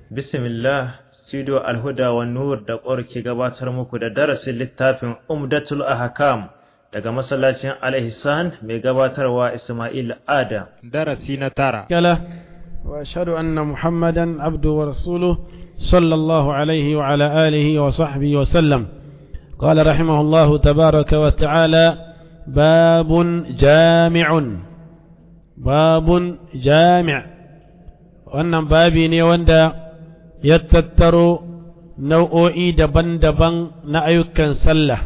Bismillah, Studio Alhuda wa Nur da ƙwar ke gabatar muku da darasin littafin Umdatul Ahkam daga masallacin Al-Ihsan mai gabatarwa Ismail Ada. darasi na tara كلا وأشهد أن محمدا عبده ورسوله صلى الله عليه وعلى آله وصحبه وسلم قال رحمه الله تبارك وتعالى باب جامع باب جامع wannan babi ne wanda ya tattaro nau'o'i daban-daban na ayyukan sallah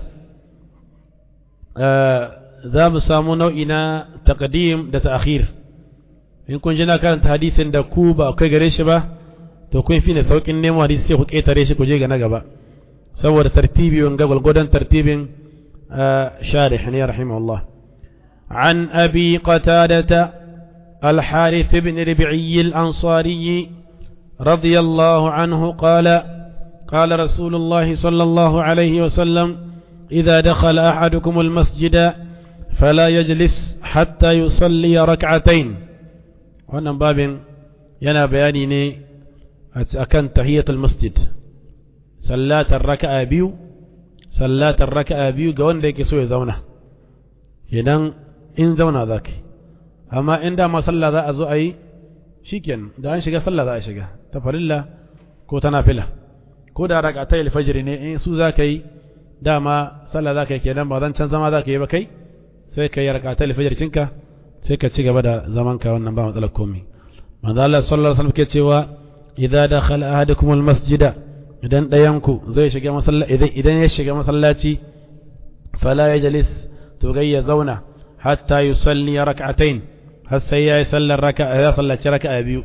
za mu samu nau'i na taqdim da ta'khir in kun ji na karanta hadisin da ku ba kai gare shi ba to kun fi ne saukin nemo hadisi sai ku ketare shi ku je ga na gaba saboda tartibi wanga gwalgwadon tartibin sharih ne rahimahullah عن أبي قتادة الحارث بن ربعي الأنصاري رضي الله عنه قال قال رسول الله صلى الله عليه وسلم إذا دخل أحدكم المسجد فلا يجلس حتى يصلي ركعتين wannan babin yana bayani ne a kan tahiyatul masjid sallatar raka'a biyu sallatar raka'a biyu ga wanda yake so ya zauna idan in zauna za ka amma in dama sallah za a zo a yi shikenan da an shiga sallah za a shiga ta farilla ko ta nafila ko da raka'a alfajr ne in su za ka yi dama sallah za ka yi kenan ba zan can zama za ka yi ba kai sai ka yi raka'a alfajr cinka sai ka ci gaba da zaman ka wannan ba matsalar komai manzo Allah sallallahu alaihi wasallam ke cewa idza dakhala ahadukum almasjida idan dayan ku zai shiga masallaci idan idan ya shiga masallaci fala yajlis to gai ya zauna hatta yusalli rak'atayn har sai ya yi sallar raka'a ya sallaci raka'a biyu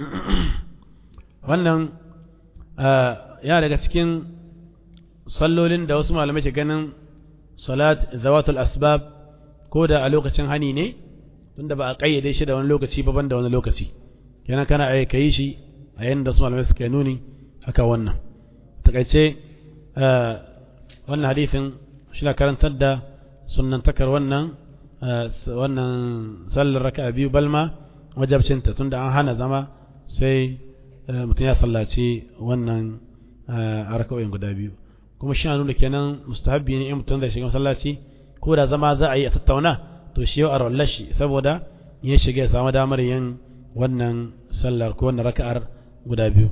wannan ya daga cikin sallolin da wasu malamai ke ganin salat zawatul asbab ko da a lokacin hani ne tunda ba a kayyade shi da wani lokaci ba da wani lokaci kenan kana ai kai shi a yayin da su malamai suka nuni haka wannan takaice wannan hadisin shi na karantar da sunnantakar wannan wannan sallar raka'a biyu balma wajabcinta tunda an hana zama sai mutum ya sallaci wannan a raka'o'in guda biyu kuma shi nuna kenan mustahabbi ne in mutum zai shiga masallaci ko da zama za a yi a tattauna to shi yau a rollar shi saboda ya shiga ya samu damar yin wannan sallar ko wannan raka'ar guda biyu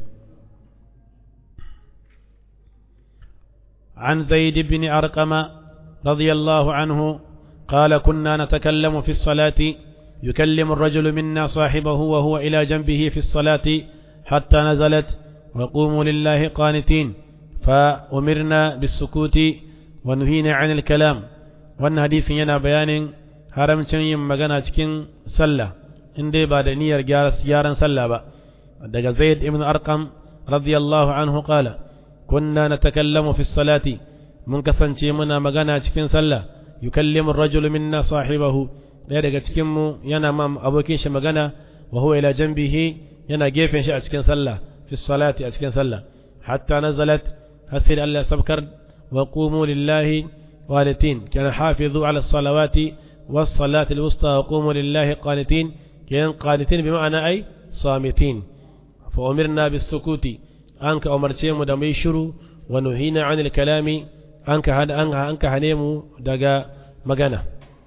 عن زيد بن أرقم رضي الله عنه قال كنا نتكلم في الصلاة يكلم الرجل منا صاحبه وهو إلى جنبه في الصلاة حتى نزلت وقوموا لله قانتين فأمرنا بالسكوت ونهينا عن الكلام وأن حديث ينا بيان haramcin yin magana cikin sallah in dai ba da niyyar gyaran sallah ba daga zaid ibn arqam radiyallahu anhu qala kunna natakallamu fi salati mun kasance muna magana cikin sallah yukallimu ar-rajulu minna sahibahu daya daga cikin mu yana ma abokin shi magana wa huwa ila janbihi yana gefen shi a cikin sallah fi salati a cikin sallah hatta nazalat hasir Allah sabkar wa qumu lillahi qanitin kana hafizu ala salawati والصلاة الوسطى وقوموا لله قانتين كان قانتين بمعنى أي صامتين فأمرنا بالسكوت أنك أمرتهم دمي شرو ونهينا عن الكلام أنك هن أنك أنك هنيمو دقا مغانا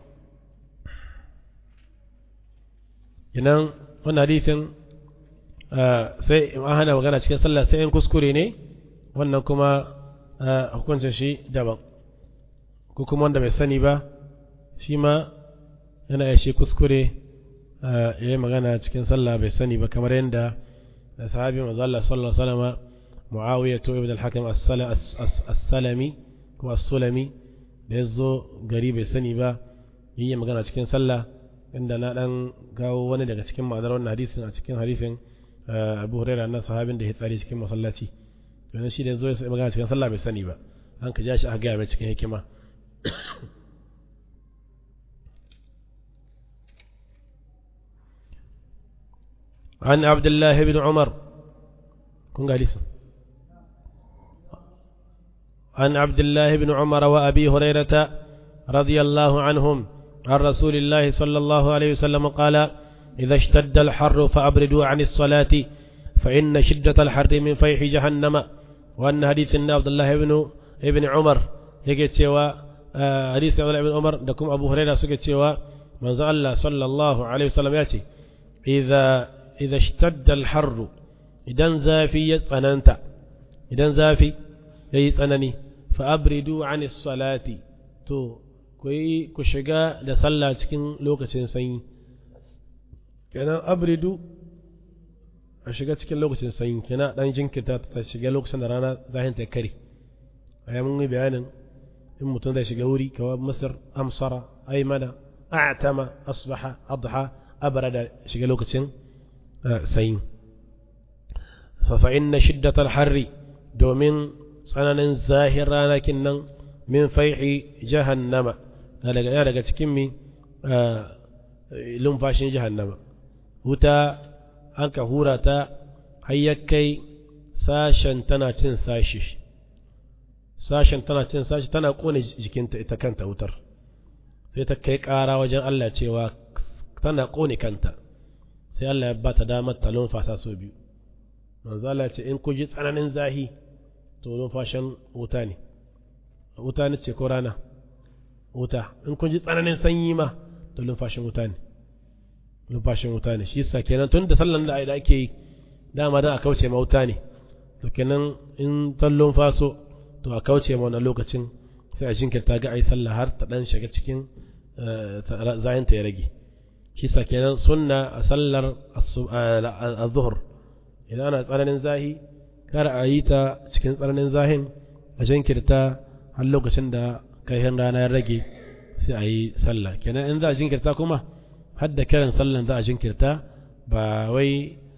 idan wannan hadisin sai an hana magana cikin sallah sai in kuskure ne wannan kuma hukuncin shi daban ko kuma wanda bai sani ba shi ma yana ya shi kuskure ya yi magana cikin sallah bai sani ba kamar yadda sahabi manzo Allah sallallahu alaihi wasallam Muawiya to ibn al-Hakim as-Salami ko as-Sulami da yazo gari bai sani ba yi magana cikin sallah inda na dan gawo wani daga cikin ma'anar wannan hadisin a cikin hadisin Abu Hurairah na sahabin da ya tsari cikin masallaci to shi da yazo ya magana cikin sallah bai sani ba an ka ja shi aka ga mai cikin hikima عن عبد الله بن عمر كن قاليس عن عبد الله بن عمر وأبي هريرة رضي الله عنهم عن رسول الله صلى الله عليه وسلم قال إذا اشتد الحر فأبردوا عن الصلاة فإن شدة الحر من فيح جهنم وأن حديث عبد الله بن ابن عمر yake cewa hadisi Abdullah ibn Umar da kuma Abu Hurairah suke cewa manzo Allah sallallahu alaihi wasallam ya ce idza idza ishtadda al-harr idan zafi ya tsananta idan zafi yayi tsanani fa abridu an salati to ku yi ku shiga da sallah cikin lokacin sanyi kenan abridu a shiga cikin lokacin sanyi kenan dan jinkirta ta shiga lokacin da rana zahin ta kare a mun yi bayanin in mutum zai shiga wuri kawai masar amsara aimana a'tama asbaha adha abrada shiga lokacin sanyi fa inna shiddatal harri domin tsananin zahir ranakin nan min faihi jahannama na daga daga cikin mi lumfashin jahannama wuta an ka hura ta hayyakai sashen tana cin sashi sashen tana cin sashi tana kone jikinta ita kanta wutar sai ta kai ƙara wajen Allah cewa tana kone kanta sai Allah ya ba ta damar ta lumfasa so biyu manzo Allah ce in ku ji tsananin zahi to lumfashin wuta ne wuta ne ce ko rana wuta in kun ji tsananin sanyi ma to lumfashin wuta ne lumfashin wuta ne shi sa kenan tun da sallan da ake yi dama dan a kauce ma wuta ne to kenan in tallon faso to a kauce ma wannan lokacin sai a jinkirta ga ai sallah har ta dan shiga cikin zayin ta ya rage shi sa kenan sunna a sallar az-zuhr idan ana tsananin zahi kar a yi ta cikin tsananin zahin a jinkirta har lokacin da kaihin rana ya rage sai a yi sallah kenan in za a jinkirta kuma har da kiran sallan za a jinkirta ba wai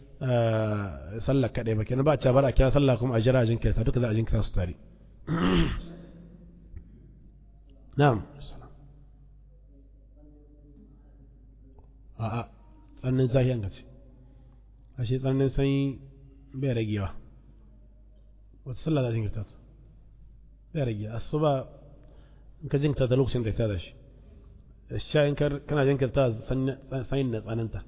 sallah kaɗai ba kenan ba a bar a kira sallah kuma a jira a jinkirta duka za a jinkirta su tare na'am a'a tsannin zahiyan gace ashe tsannin sanyi bai ragewa wata sallah za a jinkirta ta bai rage asuba in ka jinkirta da lokacin da ta da shi sha in kana jinkirta sanyin na tsananta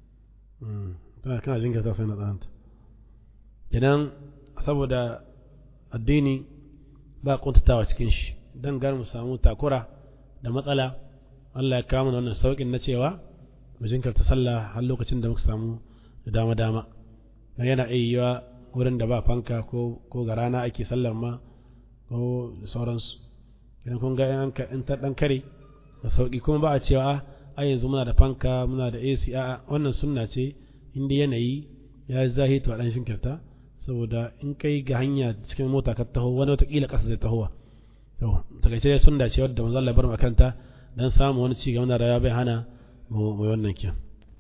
kana jinkirta sanyin na tsananta kenan saboda addini ba kuntatawa cikin shi don gar mu samu takura da matsala Allah ya kawo wannan saukin na cewa mu jinkirta sallah har lokacin da muka samu da dama dama yana iya yiwa wurin da ba fanka ko ga rana ake sallar ma ko sauransu idan kun ga in ta dan kare da sauki kuma ba a cewa a yanzu muna da fanka muna da AC a wannan sunna ce inda yanayi ya yi zahi to a dan shinkirta saboda in kai ga hanya cikin mota ka taho wani watakila kasa zai tahowa to takaice dai sunna ce wadda manzo Allah bar makanta dan samu wani ci gaba da rayuwa bai hana mu wannan kiyan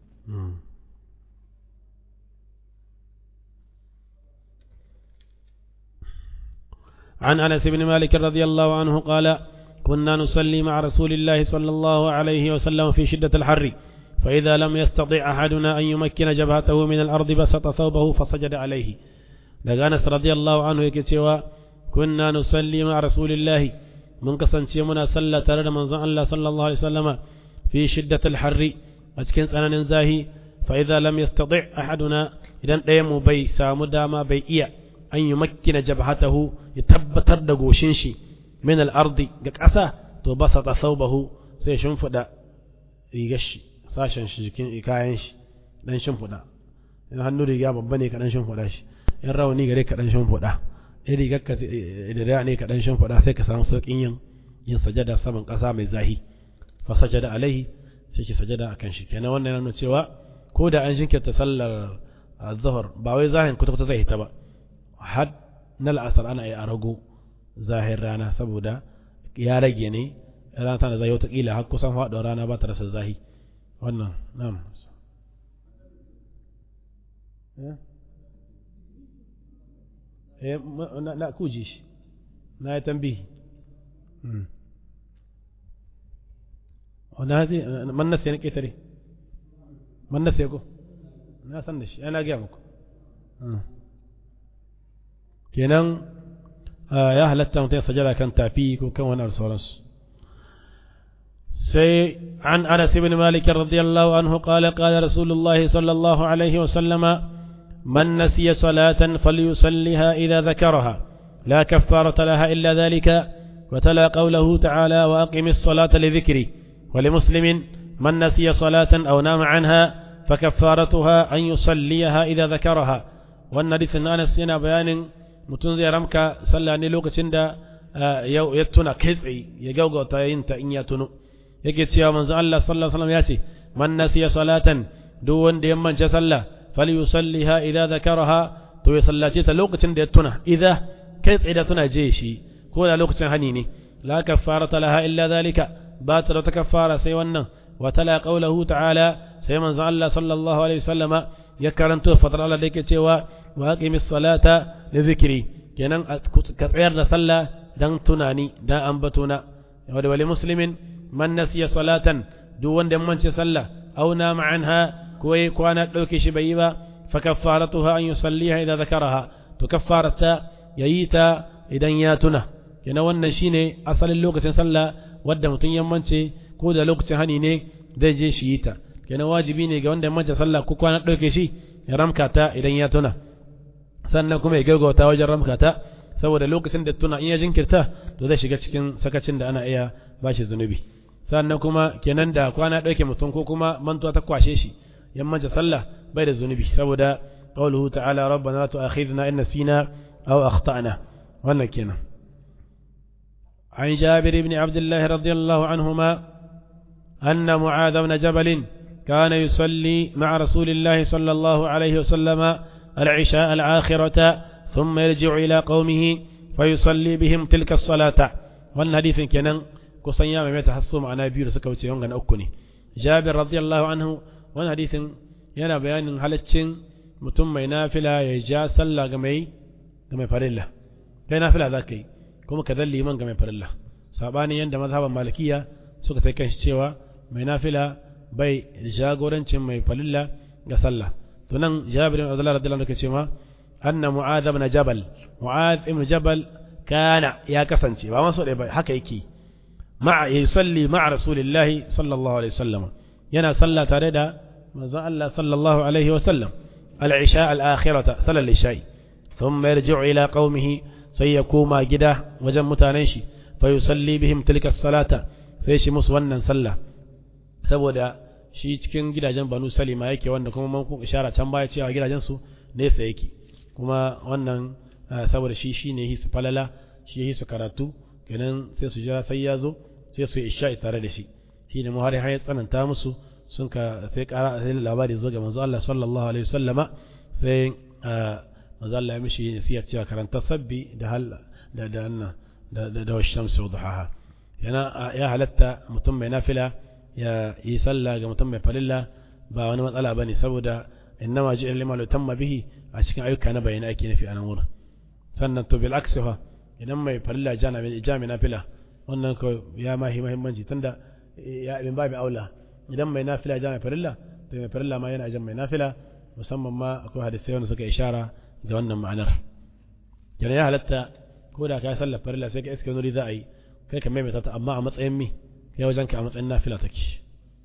عن انس بن مالك رضي الله عنه قال كنا نصلي مع رسول الله صلى الله عليه وسلم في شدة الحر فإذا لم يستطع أحدنا أن يمكن جبهته من الأرض بسط ثوبه فسجد عليه daga Anas radiyallahu anhu yake cewa kunna nusalli ma rasulillahi mun kasance muna sallah tare da manzon Allah sallallahu alaihi wasallama fi shiddatil harri a cikin tsananin zahi fa idza lam yastati ahaduna idan ɗayan mu bai samu dama bai iya an yi makkina jabhatahu ya tabbatar da goshin shi min al-ardi ga ƙasa to basata thawbahu sai shimfida rigar shi sashen shi jikin kayan shi dan shimfida in hannu riga babba ne ka dan shimfida shi in rawani gare ka dan shimfida in rigar ka da ne ka dan shimfida sai ka samu saukin yin yin sajada saman ƙasa mai zahi fa sajada alaihi sai ki sajada akan shi kenan wannan yana cewa ko da an jinkirta sallar azhar ba wai zahin kuta kuta zai hita ba had na la'asar ana yi a rago zahir rana saboda ya rage ne rana tana zai watakila har kusan faɗuwar rana ba ta rasa zahi wannan na'am eh na kuji shi na yi tambihi wanda hazi man nasiya na ƙetare man nasiya ko na san da shi ana gaya muku kenan ya halatta mutum ya sajada kan tafi ko kan wani sauransu sai an anas ibn malik radiyallahu anhu qala qala rasulullahi sallallahu alaihi wa sallama من نسي صلاة فليصلها إذا ذكرها لا كفارة لها إلا ذلك وتلا قوله تعالى وأقم الصلاة لذكري ولمسلم من نسي صلاة أو نام عنها فكفارتها أن يصليها إذا ذكرها والنريث أنس ينا بيان متنزي رمك صلى نلوك تند يتنا كذعي يجوغو تاينت إن يتنو yake cewa manzo Allah sallallahu alaihi wasallam ya ce man nasiya salatan duk wanda ya manta sallah falyusalliha idza zakaraha to ya sallace ta lokacin da ya tuna idza kai tsaye da tuna je shi ko da lokacin hani ne la kaffarata laha illa zalika ba ta da kaffara sai wannan wa tala qawluhu ta'ala sai manzo Allah sallallahu alaihi wasallam ya karanto fadar Allah da yake cewa wa aqimis salata li zikri kenan ka tsayar da sallah dan tunani dan ambatuna wa wali muslimin man nasiya salatan duk wanda ya mance sallah aw nama anha ko yi kwana dauke shi bai yi ba fa kaffaratuha an yusalliha idza zakaraha to kaffarata yayi ta idan ya tuna kenan wannan shine asalin lokacin sallah wadda mutum ya mance ko da lokacin hani ne zai je shi yi ta kenan wajibi ne ga wanda ya mance sallah ko kwana dauke shi ya ramka ta idan ya tuna sannan kuma ya gaggauta wajen ramka ta saboda lokacin da tuna in ya jinkirta to zai shiga cikin sakacin da ana iya bashi zunubi sannan kuma kenan da kwana ɗauke mutum ko kuma mantuwa ta kwashe shi yammaci sallah bai da zunubi saboda qawluhu ta'ala rabbana la tu'akhidna in nasina aw akhtana wannan kenan عن جابر بن عبد الله رضي الله عنهما أن معاذ بن جبل كان يصلي مع رسول الله صلى الله عليه وسلم العشاء الآخرة ثم يرجع إلى قومه فيصلي بهم تلك الصلاة والحديث كان kusan ya maimaita hasso ma'ana biyu da suka wuce wanga na uku ne jabir radiyallahu anhu wani hadisin yana bayanin halaccin mutum mai nafila ya ja sallah ga mai ga mai farilla kai nafila za ka yi kuma ka zalli liman ga mai farilla sabani yanda mazhaban malikiya suka sai kan cewa mai nafila bai jagorancin mai farilla ga sallah to nan jabir radiyallahu anhu ke cewa anna mu'adh ibn jabal mu'adh ibn jabal kana ya kasance ba maso ba haka yake مع يصلي مع رسول الله صلى الله عليه وسلم ينا صلى تريدا ماذا الله صلى الله عليه وسلم العشاء الآخرة صلى العشاء ثم يرجع إلى قومه سيكوما جدا وجم متانيشي فيصلي بهم تلك الصلاة فيشي مسونا صلى saboda shi cikin gidajen banu salima yake wanda kuma mun ishara can baya cewa gidajen su nesa yake kuma wannan saboda shi shine hisu falala shi hisu karatu kenan sai su jira sai ya zo sai su isha tare da shi shi ne muhari har ya tsananta musu sun ka sai kara sai labari zo ga manzo Allah sallallahu alaihi wasallama sai manzo Allah ya mishi nasiha cewa karanta sabbi da hal da da anna da da da shamsu wa duhaha yana ya halatta mutum mai nafila ya yi sallah ga mutum mai falilla ba wani matsala bane saboda innama ji'a liman yutamma bihi a cikin ayyuka na bayani ake nufi a nan wurin sannan to bil aksi fa idan mai farilla jami na fila wannan ko ya mahi mahimmanci tunda ya ibn babi aula idan mai nafila jami farilla to mai farilla ma yana jan mai nafila musamman ma akwai hadisai wanda suka ishara da wannan ma'anar yana ya halatta ko da ka sallar farilla sai ka iska nuri za a yi kai ka maimaita ta amma a matsayin mi kai wajen ka a matsayin nafila take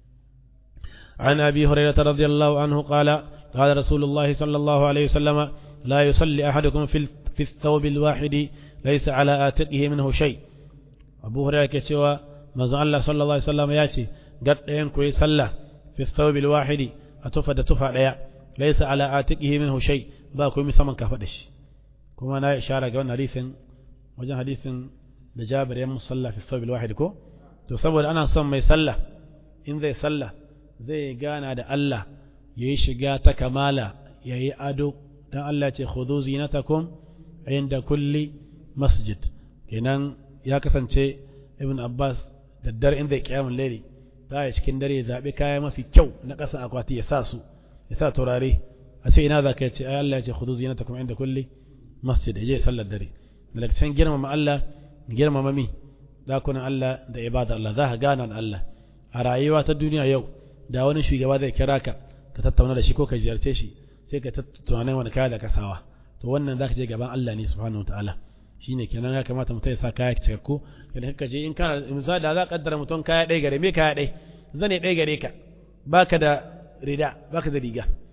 عن أبي هريرة رضي الله عنه قال قال رسول الله صلى الله عليه وسلم لا يصلي أحدكم في في الثوب الواحد ليس على آتقه منه شيء أبو هريرة كسوى ما الله صلى الله عليه وسلم ياتي قد ينكوي صلى في الثوب الواحد أتفد تفع ليا ليس على آتقه منه شيء باكو مسمن كفدش كما نا إشارة قولنا حديث وجن حديث لجابر يم صلى في الثوب الواحد كو تصور أنا صم ما يصلى إن ذي صلى zai gana da Allah ya yi shiga ta kamala ya yi ado don Allah ce khudu zinatakum inda kulli masjid kenan ya kasance ibn Abbas da dare inda ya kiyamun laili ta yi cikin dare ya zaɓi kaya mafi kyau na ƙasa akwati ya sa su ya sa turare a ce ina za ka ce ai Allah ya ce khudu zinatakum inda kulli masjid ya je sallar dare daga can girmama Allah girmama mi dakunan Allah da ibada Allah za ka gana da Allah a rayuwa ta duniya yau da wani shugaba zai kira ka ka tattauna da shi ko ka ziyarce shi sai ka tunanin wani kaya da kasawa to wannan zaka je gaban Allah ne subhanahu wataala shine kenan ya kamata mutum ya sa kaya cikakku idan ka je in kana misali da za ka kaddara mutum kaya ɗaya gare me kaya ɗaya zane ɗaya gare ka baka da rida baka da riga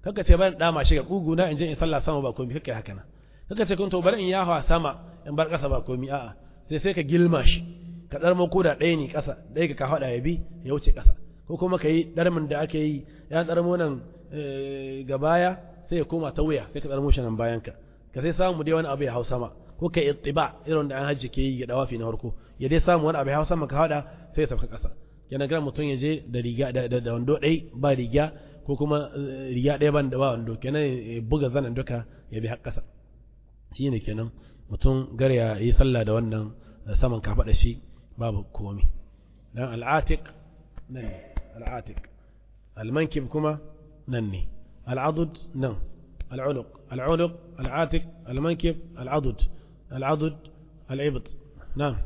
kaka ce bari dama shi ga kugu na in je in sallah sama ba komai kake haka nan kaka ce kun to bari in yafa sama in bar kasa ba komai a'a sai sai ka gilma shi ka dar ko da ɗaya ne kasa ɗaya ka faɗa ya bi ya wuce kasa ko kuma ka yi darmin da ake yi ya darmo nan ga baya sai ya koma ta wuya sai ka darmo shi nan bayan ka ka sai samu dai wani abu ya hau sama ko ka ittiba irin da an hajji ke yi ga dawafi na farko ya dai samu wani abu ya hau sama ka faɗa sai ya sauka kasa kenan ga mutum ya je da riga da wando ɗai ba riga ko kuma riga ɗaya ban da ba wando kenan ya buga zanen duka ya bi har ƙasa shi ne kenan mutum gar ya yi sallah da wannan saman kafaɗa shi babu komi dan al'atik nan ne al'atik almankib kuma nan ne al'adud nan al'unuq al'unuq al'atik almankib al'adud al'adud al'ibt na'am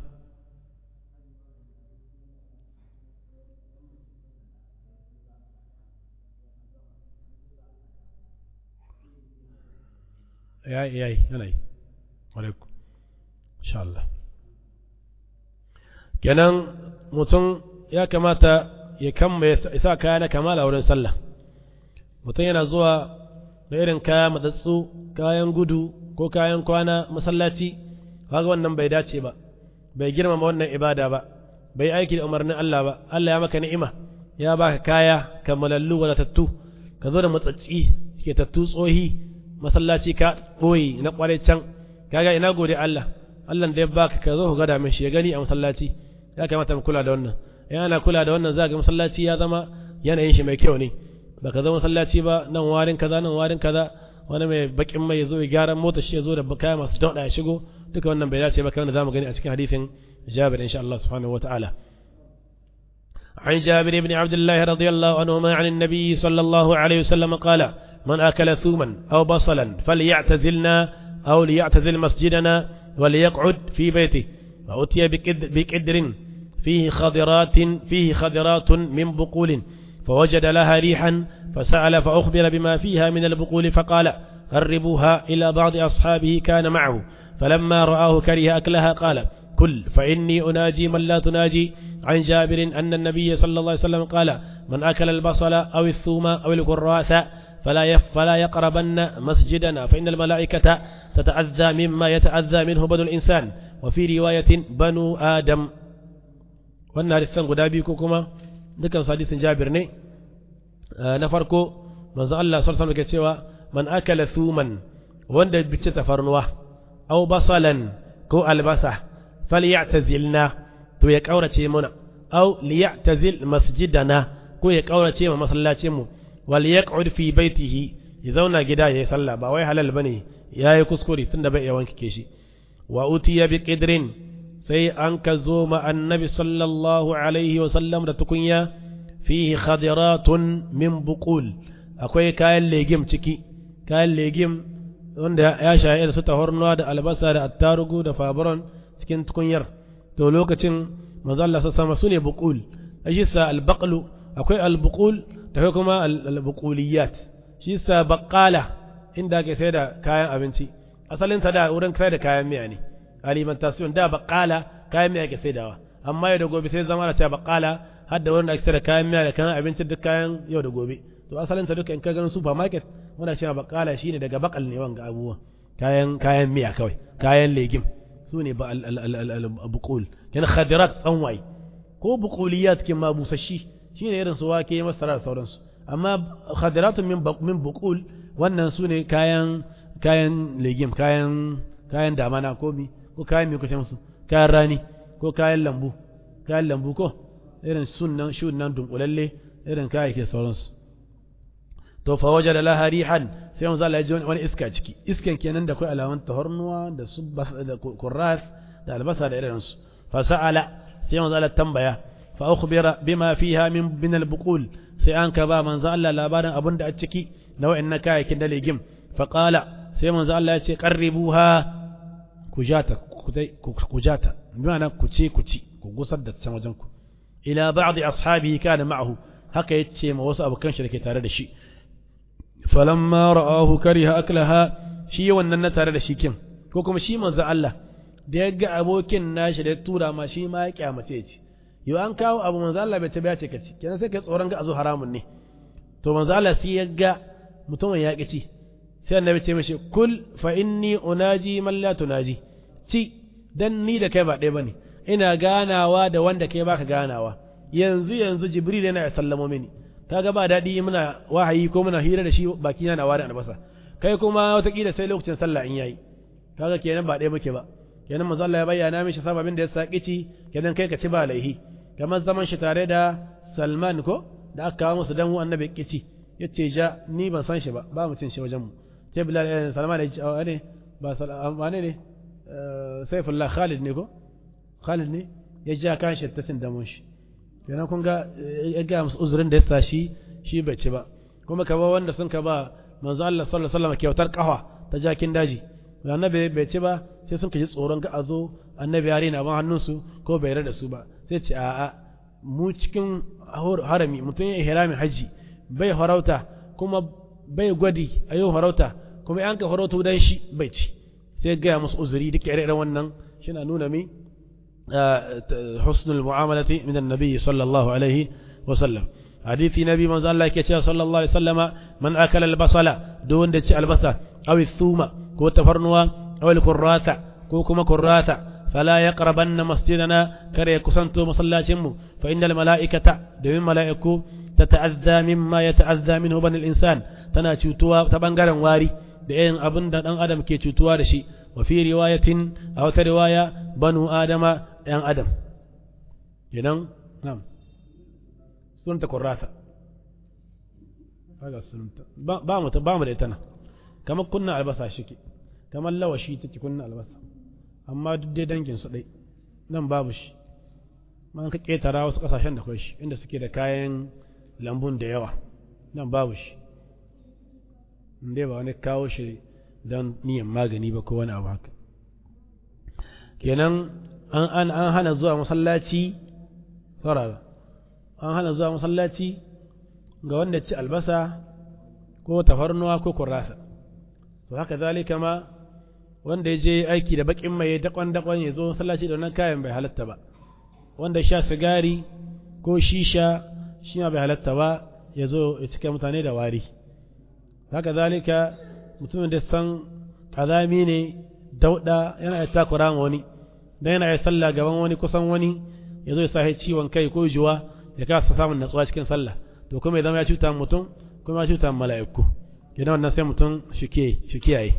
yayi yayi yana yi alaikum insha Allah kenan mutum ya kamata ya kama ya sa kaya na kamala wurin sallah mutum yana zuwa da irin kaya matsatsu kayan gudu ko kayan kwana masallaci kaga wannan bai dace ba bai girmama wannan ibada ba bai aiki da umarnin Allah ba Allah ya maka ni'ima ya baka kaya kamalallu wadatattu ka zo da matsatsi ke tattu tsohi masallaci ka ɓoye na ƙwarai can kaga ina gode Allah Allah da ya baka ka zo ka gada min shi ya gani a masallaci ya kamata mu kula da wannan in ana kula da wannan za ga masallaci ya zama yanayin shi mai kyau ne baka zo masallaci ba nan warin kaza nan warin kaza wani mai bakin mai ya zo ya gyara mota shi ya zo da kaya masu dauɗa ya shigo duka wannan bai dace ba kamar da zamu gani a cikin hadisin Jabir insha Allah subhanahu wataala عن جابر بن عبد الله رضي الله عنهما عن النبي صلى الله عليه وسلم قال من أكل ثوما أو بصلا فليعتزلنا أو ليعتزل مسجدنا وليقعد في بيته فأتي بكدر فيه خضرات فيه خضرات من بقول فوجد لها ريحا فسأل فأخبر بما فيها من البقول فقال قربوها إلى بعض أصحابه كان معه فلما رآه كره أكلها قال كل فإني أناجي من لا تناجي عن جابر أن النبي صلى الله عليه وسلم قال من أكل البصل أو الثوم أو الكراث فلا فلا يقربن مسجدنا فإن الملائكة تتأذى مما يتأذى منه بنو الإنسان وفي رواية بنو آدم wannan hadisan guda biyu ko kuma dukan hadisin Jabir ne na farko manzo Allah sallallahu alaihi wasallam cewa man akala thuman wanda bice tafarnuwa aw basalan ko albasa falyatazilna to ya kaurace muna aw liyatazil masjidana ko ya kaurace ma masallacin mu wal yaq'ud fi baitihi ya zauna gida yayi sallah ba wai halal bane yayi kuskure tunda bai iya wanke shi wa utiya bi qidrin sai an ka zo ma annabi sallallahu alaihi wa sallam da tukunya fihi khadiratun min buqul akwai kayan legim ciki kayan legim wanda ya shaye da su tahornuwa da albasa da attarugu da fabaron cikin tukunyar to lokacin manzo Allah sama sune buqul shi sa albaqlu akwai albuqul da kuma albuquliyat shi sa baqala inda ake sai da kayan abinci asalin ta da wurin sai da kayan miya ne alimentation da baqala kayan miya ake saidawa amma yau da gobe sai zama da cewa baqala har da wurin ake sai da kayan miya da kayan abinci duk kayan yau da gobe to asalin ta duka in ka ganin supermarket muna cewa baqala shine daga bakal ne wanga abubuwa kayan kayan miya kawai kayan legim su ne ba al-buqul kana khadirat tsanwai ko buquliyat kin ma busashi shine irin su wake masara da sauransu amma khadiratun min min buqul wannan su ne kayan kayan legim kayan kayan damana ko mi ko kayan mi kuce musu kayan rani ko kayan lambu kayan lambu ko irin sunnan shun nan dunkulalle irin kayayyake sauransu to fa wajada laha rihan sai manzo Allah ya ji wani iska ciki iskan kenan da kai alaman tahornuwa da subba da kurras da albasa da irin su fa sa'ala sai manzo Allah tambaya fa ukhbira bima fiha min min al-buqul sai an ka ba manzo Allah labarin abin da a ciki na wa'annan kayayyakin da legim fa qala sai manzo Allah ya ce qarribuha kujata kujata bimana ku ce ku ci ku gusar da can wajen ku ila ba'd ashabihi kana ma'ahu haka yace ma wasu abokan shi dake tare da shi falamma ra'ahu kariha aklaha shi wannan na tare da shi kin ko kuma shi manzo Allah da ya ga abokin nashi da ya tura ma shi ma ya kyamace ya ci yau an kawo abu manzo Allah bai ta ce ka ci kenan sai kai tsoron ga azo haramun ne to manzo Allah sai ya ga mutumin ya ci sai annabi ce mishi kul fa inni unaji man la tunaji ci dan ni da kai ba ɗaya bane ina ganawa da wanda kai baka ganawa yanzu yanzu jibril yana ya sallamo mini kaga ba daɗi muna wahayi ko muna hira da shi baki na wari albasa kai kuma watakila sai lokacin sallah in yayi kaga kenan ba ɗaya muke ba kenan manzo Allah ya bayyana mishi sababin da ya saki ci kenan kai ka ci ba laihi kamar zaman shi tare da Salman ko da aka kawo musu dan annabi kici yace ja ni ban san shi ba ba mu cin shi wajen mu sai Bilal Salman ya ne ba Salman ne Saifullah Khalid ne ko Khalid ne ya ja kan shi ta cin damon shi kenan kun ga ya ga musu uzurin da ya sa shi shi bai ci ba kuma ka ba wanda sun ka ba manzo Allah sallallahu alaihi wasallam kyautar kafa ta jakin daji annabi bai ci ba sai sun ji tsoron ga azo annabi yare na ban hannunsu ko bai rada su ba sai ce a'a mu cikin harami mutum ya ihrami haji bai harauta kuma bai gwadi a yau harauta kuma an ka harauta dan shi bai ci sai ga musu uzuri duk ire-iren wannan shi na nuna mi husnul mu'amalati min annabi sallallahu alaihi wa sallam hadisi nabi manzo Allah yake cewa sallallahu alaihi wasallama man akala albasala duk wanda ci albasa aw thuma ko tafarnuwa aw alqurrata ko kuma kurrata fala yaqrabanna masjidana kare kusanto masallacin mu fa innal malaikata da min malaiku tata'azza mimma yata'azza minhu banil insan tana cutuwa ta bangaren wari da yin abin da dan adam ke cutuwa da shi wa fi riwayatin a wata riwaya banu adama yan adam kenan na'am sunta kurrata kaga sunta ba mu ba mu da ita nan kamar kunna albasa shike kamar lawashi take kunna albasa amma duk dai dangin su dai nan babu shi man ka ketara wasu kasashen da kai shi inda suke da kayan lambun da yawa nan babu shi inda ba wani kawo shi don niyan magani ba ko wani abu haka kenan an an an hana zuwa masallaci saurara an hana zuwa masallaci ga wanda ci albasa ko tafarnuwa ko kurasa to haka zalika ma wanda ya je aiki da bakin mai dakon dakon ya zo masallaci da wannan kayan bai halatta ba wanda sha sigari ko shisha shi ma bai halatta ba ya zo ya cika mutane da wari haka zalika mutumin da san kazami ne dauda yana ya takura ma wani dan yana ya sallah gaban wani kusan wani ya zo ya sa ciwon kai ko juwa ya kasa samun natsuwa cikin sallah to kuma ya zama ya cuta mutum kuma ya cuta mala'iku idan wannan sai mutum shi kiyaye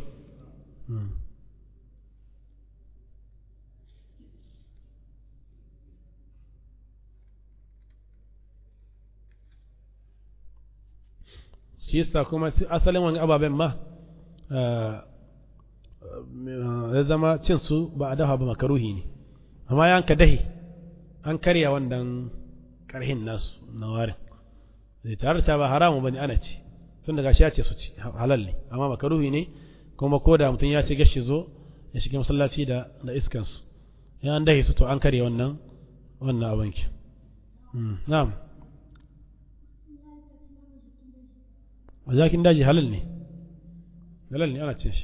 shi yasa kuma asalin wani ababen ma ya zama cin su ba a dafa ba makaruhi ne amma ya ka dahi an karya wannan karhin nasu na warin zai tare ta ba haramu bane ana ci tun daga shi ya ce su ci halal ne amma makaruhi ne kuma ko da mutum ya ce gashi zo ya shiga masallaci da da iskan su ya an dahi su to an karya wannan wannan abanki na'am jakin daji halal ne halal ne ana cin shi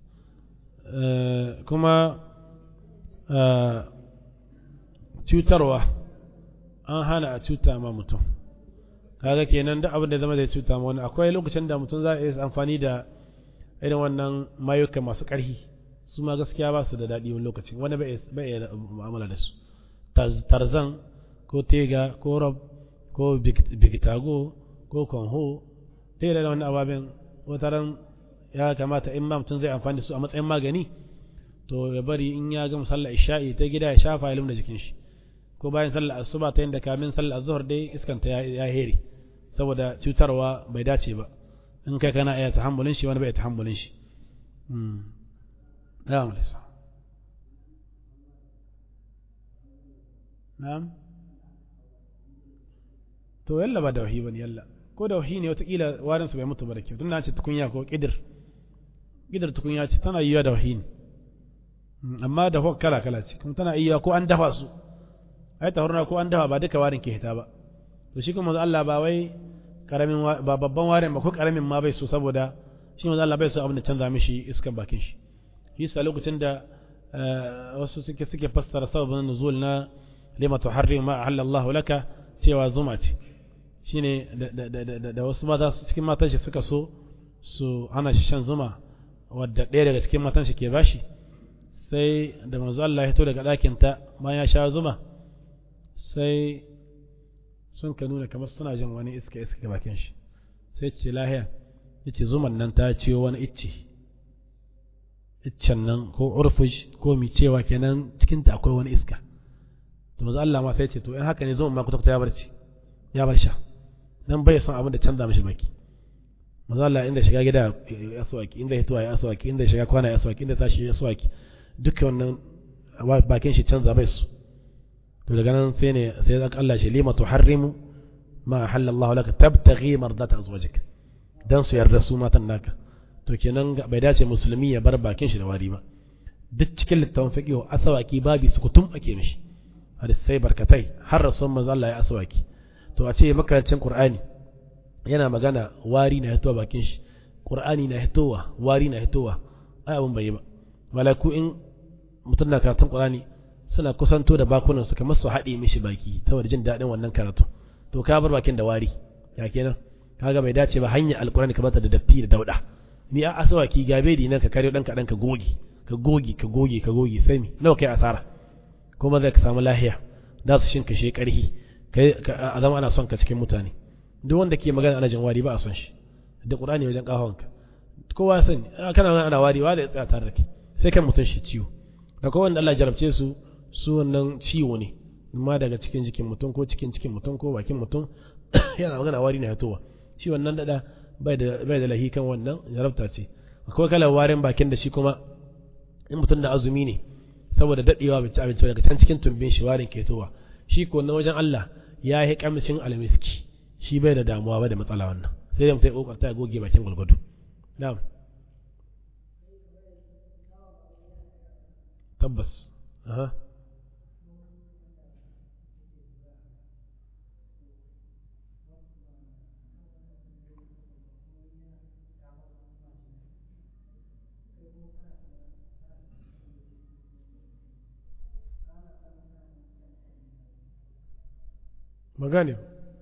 kuma cutarwa an hana a cuta ma mutum kaga kenan da abin da zama zai cuta ma wani akwai lokacin da mutum za a yi amfani da irin wannan mayuka masu ƙarfi su ma gaskiya ba su da daɗi wani lokacin wani bai iya mu'amala da su tarzan ko tega ko rob ko bigitago ko konho sai da wani ababen wataran ya kamata in ma mutum zai amfani da su a matsayin magani to ya bari in ya gama sallar isha'i ta gida ya shafa ya da jikin shi ko bayan sallar asuba ta yadda kamin sallar azhar dai iskanta ya heri saboda cutarwa bai dace ba in kai kana iya tahammulin shi wani bai tahammulin shi na'am lisa na'am to yalla ba da wahi bane yalla ko da wahi ne watakila warin su bai mutu ba da kyau tunda ce tukunya ko kidir kidir tukunya ce tana yiwa da wahi ne amma da kala kala ce kuma tana iya ko an dafa su ai tahurna ko an dafa ba duka warin ke hita ba to shi kuma Allah ba wai karamin ba babban warin ba ko karamin ma bai so saboda shi manzo Allah bai so abin da canza mishi iskan bakin shi shi sa lokacin da wasu suke suke fassara sababin nuzul na lima tuharrim ma ahalla Allah laka cewa zuma ce shine da wasu mata cikin matan shi suka so su hana shi shan zuma wadda ɗaya daga cikin matan shi ke bashi sai da manzo Allah ya fito daga ɗakin ta bayan ya sha zuma sai sun ka nuna kamar suna jin wani iska iska ga bakin shi sai ce lahiya yace zuman nan ta ciyo wani icce iccen nan ko urfuj ko mi cewa kenan cikin ta akwai wani iska to manzo Allah ma sai ce to in haka ne zuman ma kuta ya barci ya bar sha dan bai son abin da canza mishi baki manzo Allah inda shiga gida ya aswaki inda hituwa ya aswaki inda shiga kwana ya aswaki inda tashi ya aswaki duka wannan bakin shi canza bai su to daga nan sai ne sai zaka Allah shi lima tuharrimu ma halallahu laka tabtaghi mardata azwajik dan su yarda su matan naka to kenan bai dace musulmi ya bar bakin shi da wari ba duk cikin littafin fiqh asawaki babi sukutum ake mishi hadisai barkatai har rasul manzo Allah ya asawaki to a ce makarancin qur'ani yana magana wari na hitowa bakin shi qur'ani na hitowa wari na hitowa ai abun bai yi ba malaku in mutum na karatun qur'ani suna kusanto da bakunan su kamar su haɗe mishi baki saboda jin daɗin wannan karatu to ka bar bakin da wari ya kenan kaga bai dace ba hanya alqur'ani kamar ta da datti da dauda ni a asawaki gabe di nan ka kare dan kadan ka goge ka goge ka goge ka goge sai mi nawa kai asara kuma zai ka samu lahiya da su shinka shi karhi kai a zama ana son ka cikin mutane duk wanda ke magana ana jin wari ba a son shi da qur'ani wajen kafawanka kowa ya sani kana ana wari wa da ya tsaya tare da kai sai kan mutun shi ciwo da kowa wanda Allah jarabce su su wannan ciwo ne amma daga cikin jikin mutum ko cikin cikin mutum ko bakin mutum yana magana wari na hatowa shi wannan dada bai da bai da lahi kan wannan jarabta ce akwai kalar warin bakin da shi kuma in mutum da azumi ne saboda dadewa bai ci abinci daga can cikin tumbin shi warin ke towa shi ko na wajen Allah ya yi kamshin almiski shi bai da damuwa ba da matsala wannan sai dai mutum ya kokarta ya goge bakin gulgudu na'am tabbas aha magane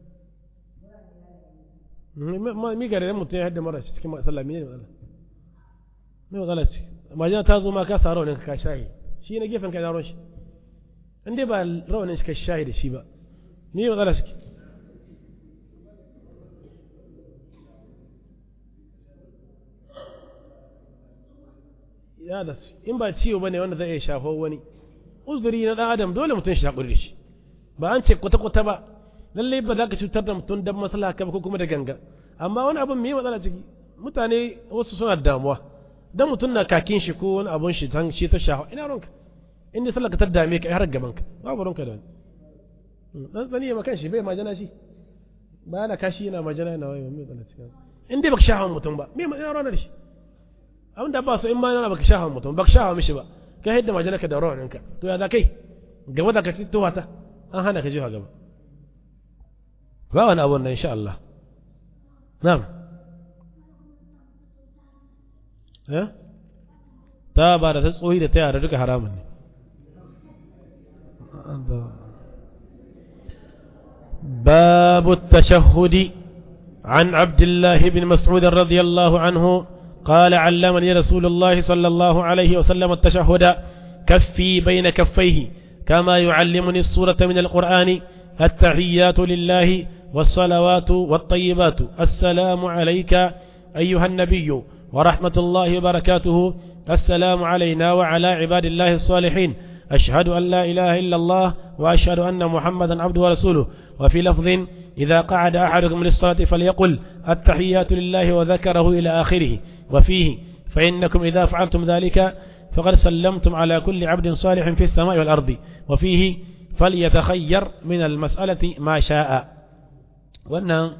mi gare da mutum ya haɗa mara shi cikin sallah me ne matsala me matsala ce majina ta zo ma ka sa rawanin ka shahi shi na gefen kai na shi in dai ba rawanin shi ka shahi da shi ba me matsala shi ya da su in ba ciwo bane wanda zai iya shafo wani uzuri na dan adam dole mutum shi haƙuri da shi ba an ce kwata-kwata ba lalle ba za ka cutar da mutum don matsala ka ba ko kuma da ganga amma wani abin mai matsala ciki mutane wasu suna damuwa dan mutum na kakin shi ko wani abun shi tan shi ta shaho ina ronka in dai sallar ka ta dame ka har gaban ka babu ronka da wani dan tsani ya makan shi bai majana shi ba yana kashi yana majana yana wayo mai matsala cikin in dai baka shaho mutum ba me ina ronka da shi abin da ba so in ma yana baka shaho mutum baka shaho mishi ba ka hidda majana ka da rawaninka to ya za kai gaba da ka ci tuwata an hana ka jiwa gaba ba wani abu nan insha Allah na'am eh ta ba da ta tsohi da ta yara duka haramun ne باب التشهد عن عبد الله بن مسعود رضي الله عنه قال علمني رسول الله صلى الله عليه وسلم التشهد كفي بين كفيه كما يعلمني السورة من القرآن التحيات لله والصلوات والطيبات السلام عليك أيها النبي ورحمة الله وبركاته السلام علينا وعلى عباد الله الصالحين أشهد أن لا إله إلا الله وأشهد أن محمدا عبده ورسوله وفي لفظ إذا قعد أحدكم للصلاة فليقل التحيات لله وذكره إلى آخره وفيه فإنكم إذا فعلتم ذلك فقد سلمتم على كل عبد صالح في السماء والأرض وفيه فليتخير من المسألة ما شاء وأن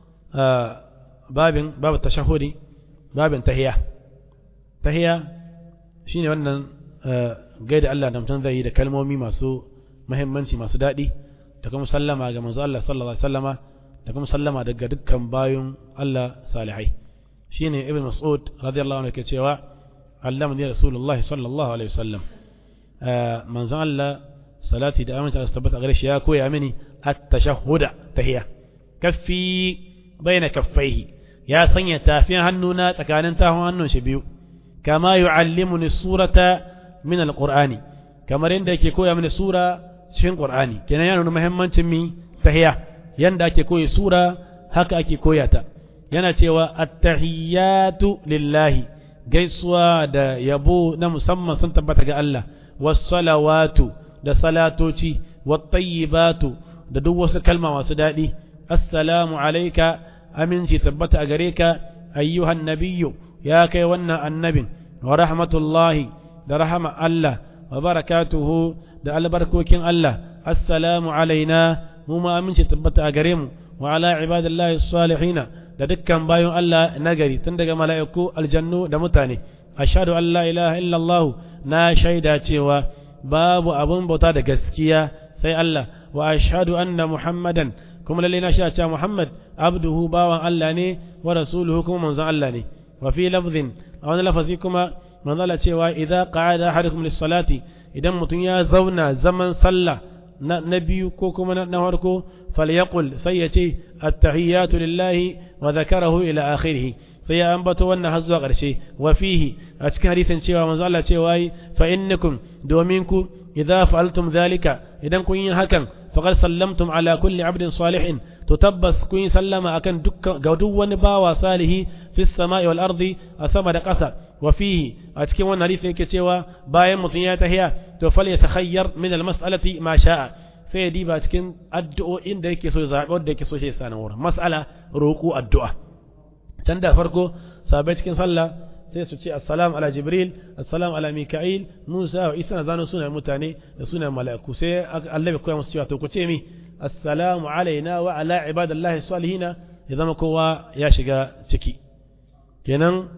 باب باب التشهد باب تهية تهية شيني وأن قيد الله نمتن ذي da kalmomi masu muhimmanci masu daɗi da kuma sallama ga manzo Allah sallallahu alaihi wasallama da kuma sallama daga dukkan bayun Allah salihai shine ibn mas'ud radiyallahu anhu ke cewa allamani rasulullahi sallallahu alaihi wasallam manzo Allah salati da amince Allah tabbata gare shi ya koya mini at-tashahhuda tahiyya kaffi baina kaffaihi ya sanya tafin hannuna tsakanin tafin hannun shi biyu kama yu'allimuni surata min alqur'ani kamar yadda yake koya mini sura cikin qur'ani kenan yana nuna muhimmancin mi tahiya yanda ake koyi sura haka ake koya ta yana cewa at-tahiyatu lillahi gaisuwa da yabo na musamman sun tabbata ga Allah was-salawatu da salatoci wat-tayyibatu da duk wasu kalma masu daɗi assalamu alayka aminci tabbata a gare ka ayyuhan nabiyyu ya kai wannan annabin wa rahmatullahi da rahama Allah wa barakatuhu da albarkokin Allah assalamu alaina mu ma aminci tabbata a gare mu wa ala ibadillahi salihina da dukkan bayan Allah nagari tun daga mala'iku aljannu da mutane ashhadu an la ilaha illallah na shaida cewa babu abun bauta da gaskiya sai Allah wa ashhadu anna muhammadan kuma lalle na shaida cewa muhammad abduhu bawan Allah ne wa rasuluhu kuma manzon Allah ne wa fi lafzin a wani lafazi kuma manzon Allah cewa idza qa'ada ahadukum lis-salati idan mutum ya zauna zaman sallah na biyu ko kuma na farko falyaqul sai ya ce attahiyatu lillahi wa zakarahu ila akhirih sai ya ambato wannan har zuwa ƙarshe wa fihi a cikin hadisin cewa manzo Allah cewa yi fa innakum domin ku idza fa'altum dhalika idan kun yi hakan faqad sallamtum ala kulli abdin salihin to tabbas kun yi sallama akan dukkan ga duk wani bawa salihi fi samai wal ardi a sama da ƙasa wa fihi a cikin wannan hadisi yake cewa bayan mutum ya tahiya to fal yatakhayyar min al mas'alati ma sha'a sai ya diba cikin addu'o'in da yake so zaɓi wanda yake so shi sa wurin mas'ala roƙo addu'a can da farko sabai cikin sallah sai su ce assalamu ala jibril assalamu ala mika'il musa wa isa na zano sunayen mutane da sunayen mala'iku sai Allah bai koya musu cewa to ku ce mi assalamu alaina wa ala ibadallahi salihina ya zama kowa ya shiga ciki kenan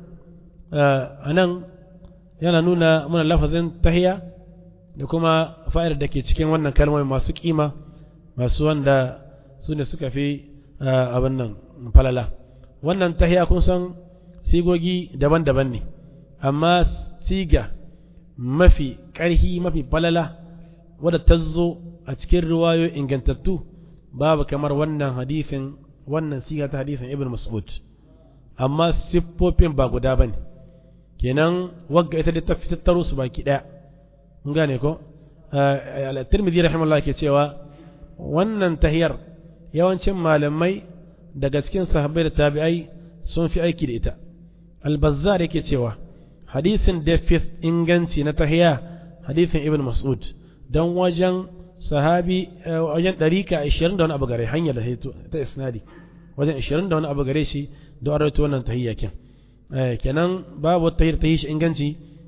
anan yana nuna mana lafazin tahiya da kuma fa'idar da ke cikin wannan kalmomi masu kima masu wanda su ne suka fi abin nan falala wannan tahiya kun san sigogi daban-daban ne amma siga mafi ƙarhi mafi falala wadda ta zo a cikin riwayo ingantattu babu kamar wannan hadisin wannan siga ta hadisin ibn mas'ud amma siffofin ba guda bane kenan wagga ita da ta fitattaro su baki daya mun gane ko al-tirmidhi rahimahullah ke cewa wannan tahiyar yawancin malamai daga cikin sahabbai da tabi'ai sun fi aiki da ita al-bazzar yake cewa hadisin da fi inganci na tahiya hadisin ibn mas'ud don wajen sahabi wajen ɗarika ashirin da wani abu gare hanyar da ta isnadi wajen ashirin da wani abu gare shi don arawaito wannan tahiyya ken kenan babu wata tahiyar tahiyar shi inganci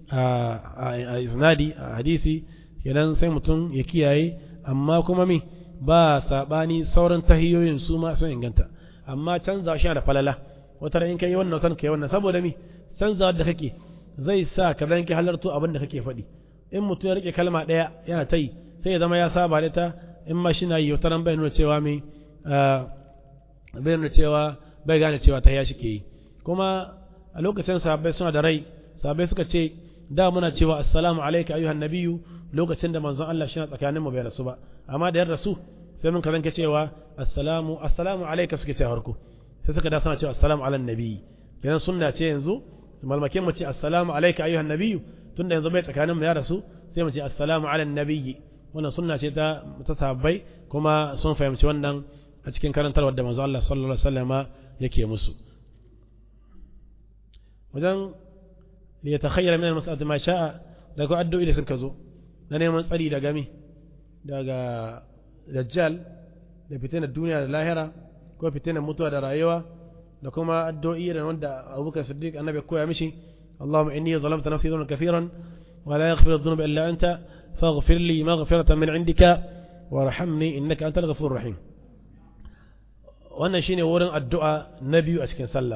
a isnadi a hadisi kenan sai mutum ya kiyaye amma kuma mi ba saɓani sauran tahiyoyin su ma sun inganta amma canza shi da falala wata in kai wannan watan kai wannan saboda mi canza da kake zai sa ka zanki halarto abin da kake faɗi in mutum ya rike kalma ɗaya yana ta yi sai ya zama ya saba da ta in ma shi na yi wata bai nuna cewa mai bai nuna cewa bai gane cewa ta ya shi ke yi kuma a lokacin sahabbai suna da rai sahabbai suka ce da muna cewa assalamu alaika ayyuhan nabiyyu lokacin da manzon Allah shi na tsakanin mu bai rasu ba amma da ya rasu sai mun kazanke cewa assalamu assalamu alaika suke ce harko sai suka da suna cewa assalamu ala nabiyyi kenan sunna ce yanzu malmakin mu ce assalamu alaika ayyuhan nabiyyu tunda yanzu bai tsakanin mu ya rasu sai mu ce assalamu ala nabiyyi wannan sunna ce ta ta sahabbai kuma sun fahimci wannan a cikin karantarwar da manzo Allah sallallahu alaihi wasallam yake musu wajen li yatakhayyara min al-mas'alati ma sha'a daga addu'o'i da suka zo na neman tsari daga mi daga dajjal da fitinar duniya da lahira ko fitinar mutuwa da rayuwa da kuma addu'o'i da wanda Abubakar Siddiq annabi koya mishi اللهم إني ظلمت نفسي ظلما كثيرا ولا يغفر الذنوب إلا أنت فاغفر لي مغفرة من عندك وارحمني إنك أنت الغفور الرحيم wannan shine wurin addu'a na biyu a cikin sallah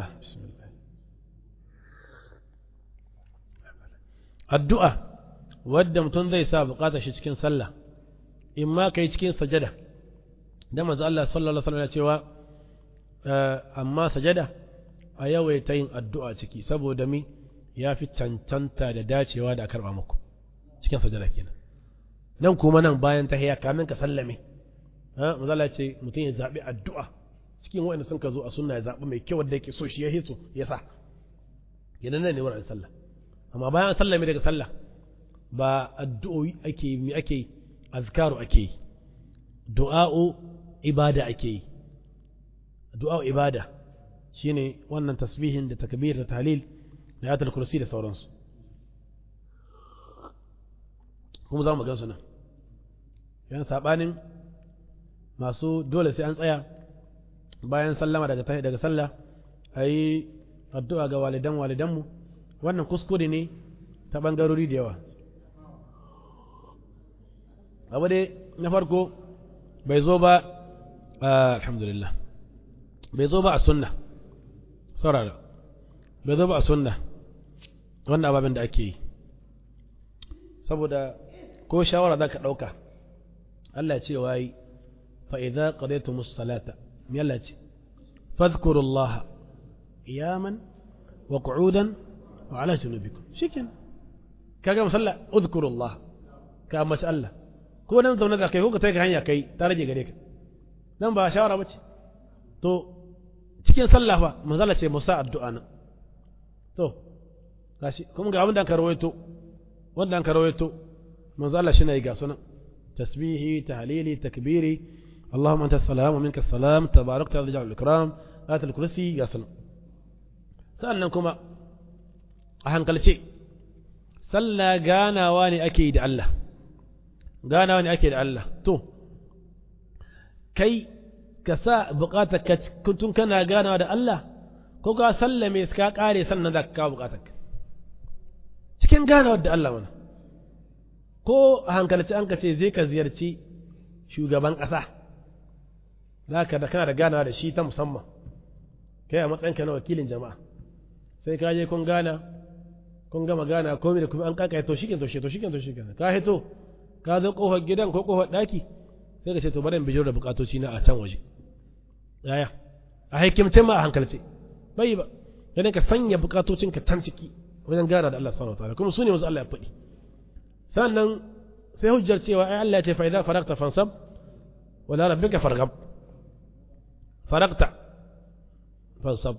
addu'a wadda mutum zai sa bukatar shi cikin sallah in ma kai cikin sajada da manzo Allah sallallahu alaihi wasallam ya cewa amma sajada a yawaita yin addu'a ciki saboda mi ya fi cancanta da dacewa da a karɓa muku cikin sajada kenan nan kuma nan bayan tahiya kamin ka sallame mazala ce mutum ya zaɓi addu'a cikin wanda sun ka zo a sunna ya zaɓi mai kyau wanda yake so shi ya hiso ya sa idan nan ne wurin sallah amma bayan sallah mai daga sallah ba addu'o'i ake yi ake yi azkaru ake yi du'a'u ibada ake yi du'a'u ibada shine wannan tasbihin da takbir da tahlil da ayatul kursi da sauransu kuma za mu gansu nan yan sabanin masu dole sai an tsaya bayan sallama daga daga sallah ayi addu'a ga walidan walidanmu wannan kuskure ne ta bangarori da yawa abu dai na farko bai zo ba alhamdulillah bai zo ba a sunna saurara bai zo ba a sunna wannan ababen da ake yi saboda ko shawara za ka ɗauka Allah ce wa yi fa'iza ƙadaitu musalata yalla ce fadkurullah iyaman wa qu'udan wa ala junubikum shikin kaga musalla udkurullah ka mashi Allah ko nan zaune da kai ko ka kai hanya kai ta rage gare ka nan ba shawara bace to cikin sallah fa manzala ce musa addu'a nan to gashi kuma ga abin da ka rawaito wanda an ka rawaito manzo Allah shine ga sunan tasbihi tahlili takbiri اللهم انت السلام ومنك السلام تباركت يا ذا الجلال والاكرام آية الكرسي يا سلام سألنا كما أهان قال شيء صلى غانا واني أكيد الله غانا واني أكيد الله تو كي كسا بقاتك كنتم كنا غانا ودى الله كوكا سلمي سكا قاري سنة ذاك كاو بقاتك cikin ganawar da Allah mana ko a hankalci an ka ce zai ka ziyarci shugaban ƙasa za ka da kana da ganawa da shi ta musamman kai a matsayinka na wakilin jama'a sai ka je kun gana kun gama gana komai da kuma an kaka to shikin to shi to shikin to shikin ka hito ka zo kofar gidan ko kofar daki sai ka ce to bari in bijiro da bukatoci na a can waje yaya a haikimce ma a hankalce bai ba dan ka sanya bukatocinka can ciki wajen gana da Allah subhanahu wataala kuma su ne wasu Allah ya faɗi sannan sai hujjar cewa ai Allah ya ce fa idza faragta fansab wala rabbika farghab faragta fansab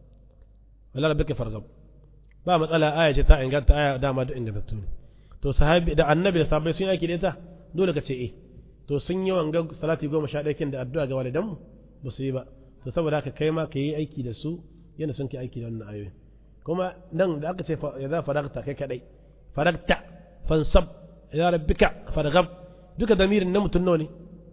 wala rabbika farghab ba matsala aya ce ta inganta aya dama da ingantattu ne to sahabi da annabi da sahabbai sun yaki da ita dole ka ce eh to sun yi wanga salati goma sha ɗaya da addu'a ga walidanmu ba su yi ba to saboda haka kai ma ka yi aiki da su yana sun ke aiki da wannan ayoyi kuma nan da aka ce ya za faragta kai kadai faragta fansab ya rabbika fargab duka damirin na mutum nawa ne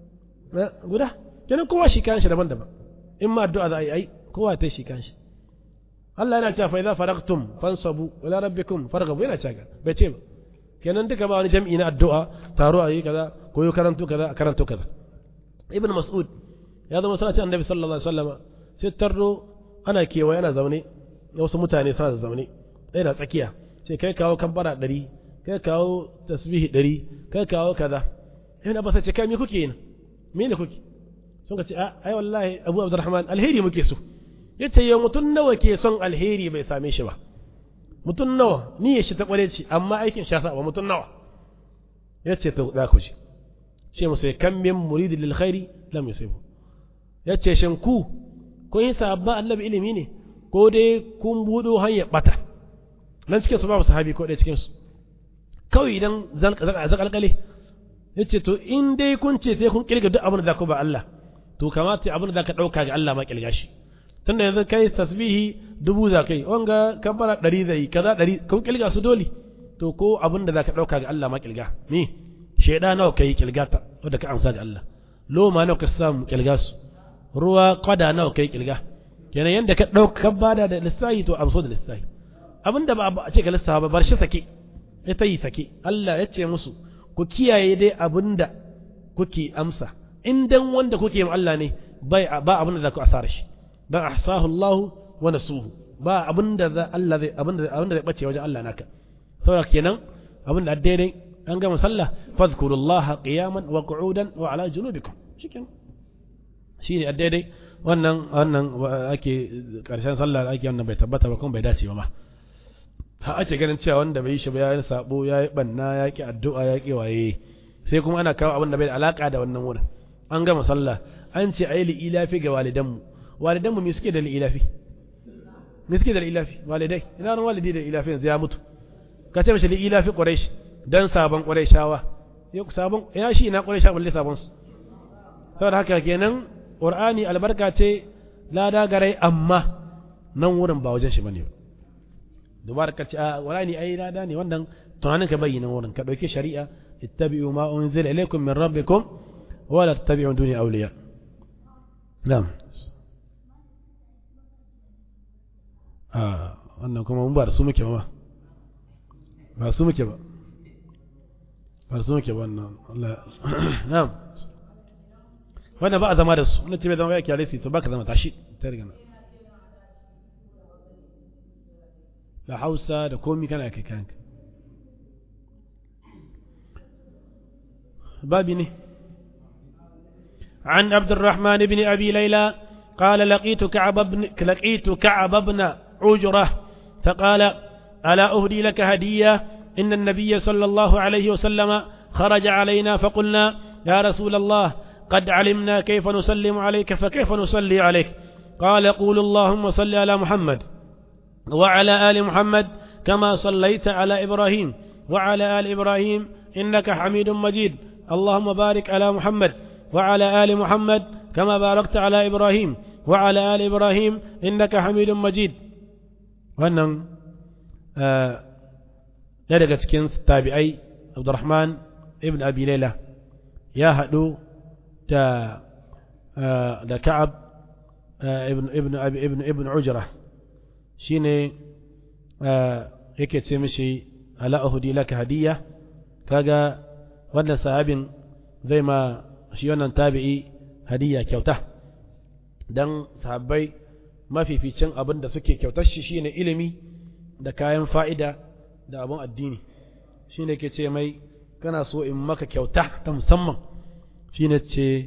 guda kenan kowa shi kan shi daban-daban in ma addu'a za a yi ai kowa ta shi kan shi Allah yana cewa fa idza faragtum fansabu ila rabbikum farghabu yana cewa bai ce ba kenan duka ba wani jam'i na addu'a taro a yi kaza ko yi karanto kaza a karanto kaza ibn mas'ud ya zama sallaci annabi sallallahu alaihi wasallam sai tarro ana kewaye ana zaune wasu mutane suna da zaune ɗaya na tsakiya sai kai kawo kabbara ɗari kai kawo tasbihi ɗari kai kawo kaza yana ba sai ce kai me kuke yin me ne kuke sun ka ce a ai wallahi abu abdurrahman alheri muke so yace yau mutum nawa ke son alheri bai same shi ba mutum nawa ni ya shi ta kware ci amma aikin sha ba mutum nawa yace to da ku ji ce musu kan min muridin lil khairi lam yusibu yace shin ku kun yi sabba annabi ilimi ne ko dai kun budo hanyar bata nan cikin su babu sahabi ko ɗaya cikin su kawai idan zakalkale ya ce to in dai kun ce sai kun kirga duk abin da za ku ba Allah to kamata abin da za ka ɗauka ga Allah ma kirga shi tunda yanzu kai tasbihi dubu za kai wanga kabbara ɗari zai kaza ɗari kun kirga su dole to ko abin da za ka ɗauka ga Allah ma kirga ni shaida nawa kai kirga ta wanda ka amsa ga Allah loma nawa ka samu kirga su ruwa kwada nawa kai kirga kenan yanda ka ɗauka ka bada da lissahi to amso da lissahi abin da ba a ce ka lissafa ba bar shi sake ya ta yi sake Allah ya ce musu ku kiyaye dai abinda kuke amsa in dan wanda kuke yi Allah ne bai ba abinda za ku asara shi dan ahsahu Allah wa nasuhu ba abinda za Allah zai abinda abinda zai bace wajen Allah naka saboda kenan abinda daidai an gama sallah fadhkurullaha qiyaman wa qu'udan wa ala junubikum shikenan shine daidai wannan wannan ake karshen sallah ake wannan bai tabbata ba kuma bai dace ba ma har ake ganin cewa wanda bai yi shi ba ya yi sabo ya yi banna ya ki addu'a ya ki waye sai kuma ana kawo abin da bai da alaka da wannan wurin an gama sallah an ce ayi li ilafi ga walidanmu walidan mu me suke da ilafi me suke da ilafi walidai ina ran walidi da ilafi yanzu ya mutu ka ce mishi ilafi quraish dan sabon quraishawa yau sabon ina shi ina quraisha balle sabon su saboda haka kenan qur'ani albarka ce lada garai amma nan wurin ba wajen shi bane ba dubar ka ce a qur'ani ai lada ne wannan tunanin ka bayyana wurin ka dauki shari'a ittabi'u ma unzila ilaykum min rabbikum wa la tattabi'u duni awliya na'am a wannan kuma mun ba da su muke ba ba su muke ba ba su muke ba wannan Allah na'am wannan ba a zama da su wannan ce bai zama ya kyale su to baka zama tashi ta riga na da Hausa da komi kana kai kanka babi ne عن عبد الرحمن بن أبي ليلى قال لقيت كعب بن لقيت كعب بن عجرة فقال ألا أهدي لك هدية إن النبي صلى الله عليه وسلم خرج علينا فقلنا يا رسول الله قد علمنا كيف نسلم عليك فكيف نصلي عليك قال قول اللهم صل على محمد وعلى آل محمد كما صليت على إبراهيم وعلى آل إبراهيم إنك حميد مجيد اللهم بارك على محمد وعلى آل محمد كما باركت على إبراهيم وعلى آل إبراهيم إنك حميد مجيد wannan ya daga cikin tabi'ai abdurrahman ibn abi laila ya haɗu da da ka'ab ibn ibn abi ibn ibn ujra shine yake ce mishi ala uhdi laka hadiyya kaga wannan sahabin zai ma shi wannan tabi'i hadiyya kyauta dan sahabbai mafificin abin da suke kyautar shi shine ilimi da kayan fa'ida da abin addini shine ke ce mai kana so in maka kyauta ta musamman shine ce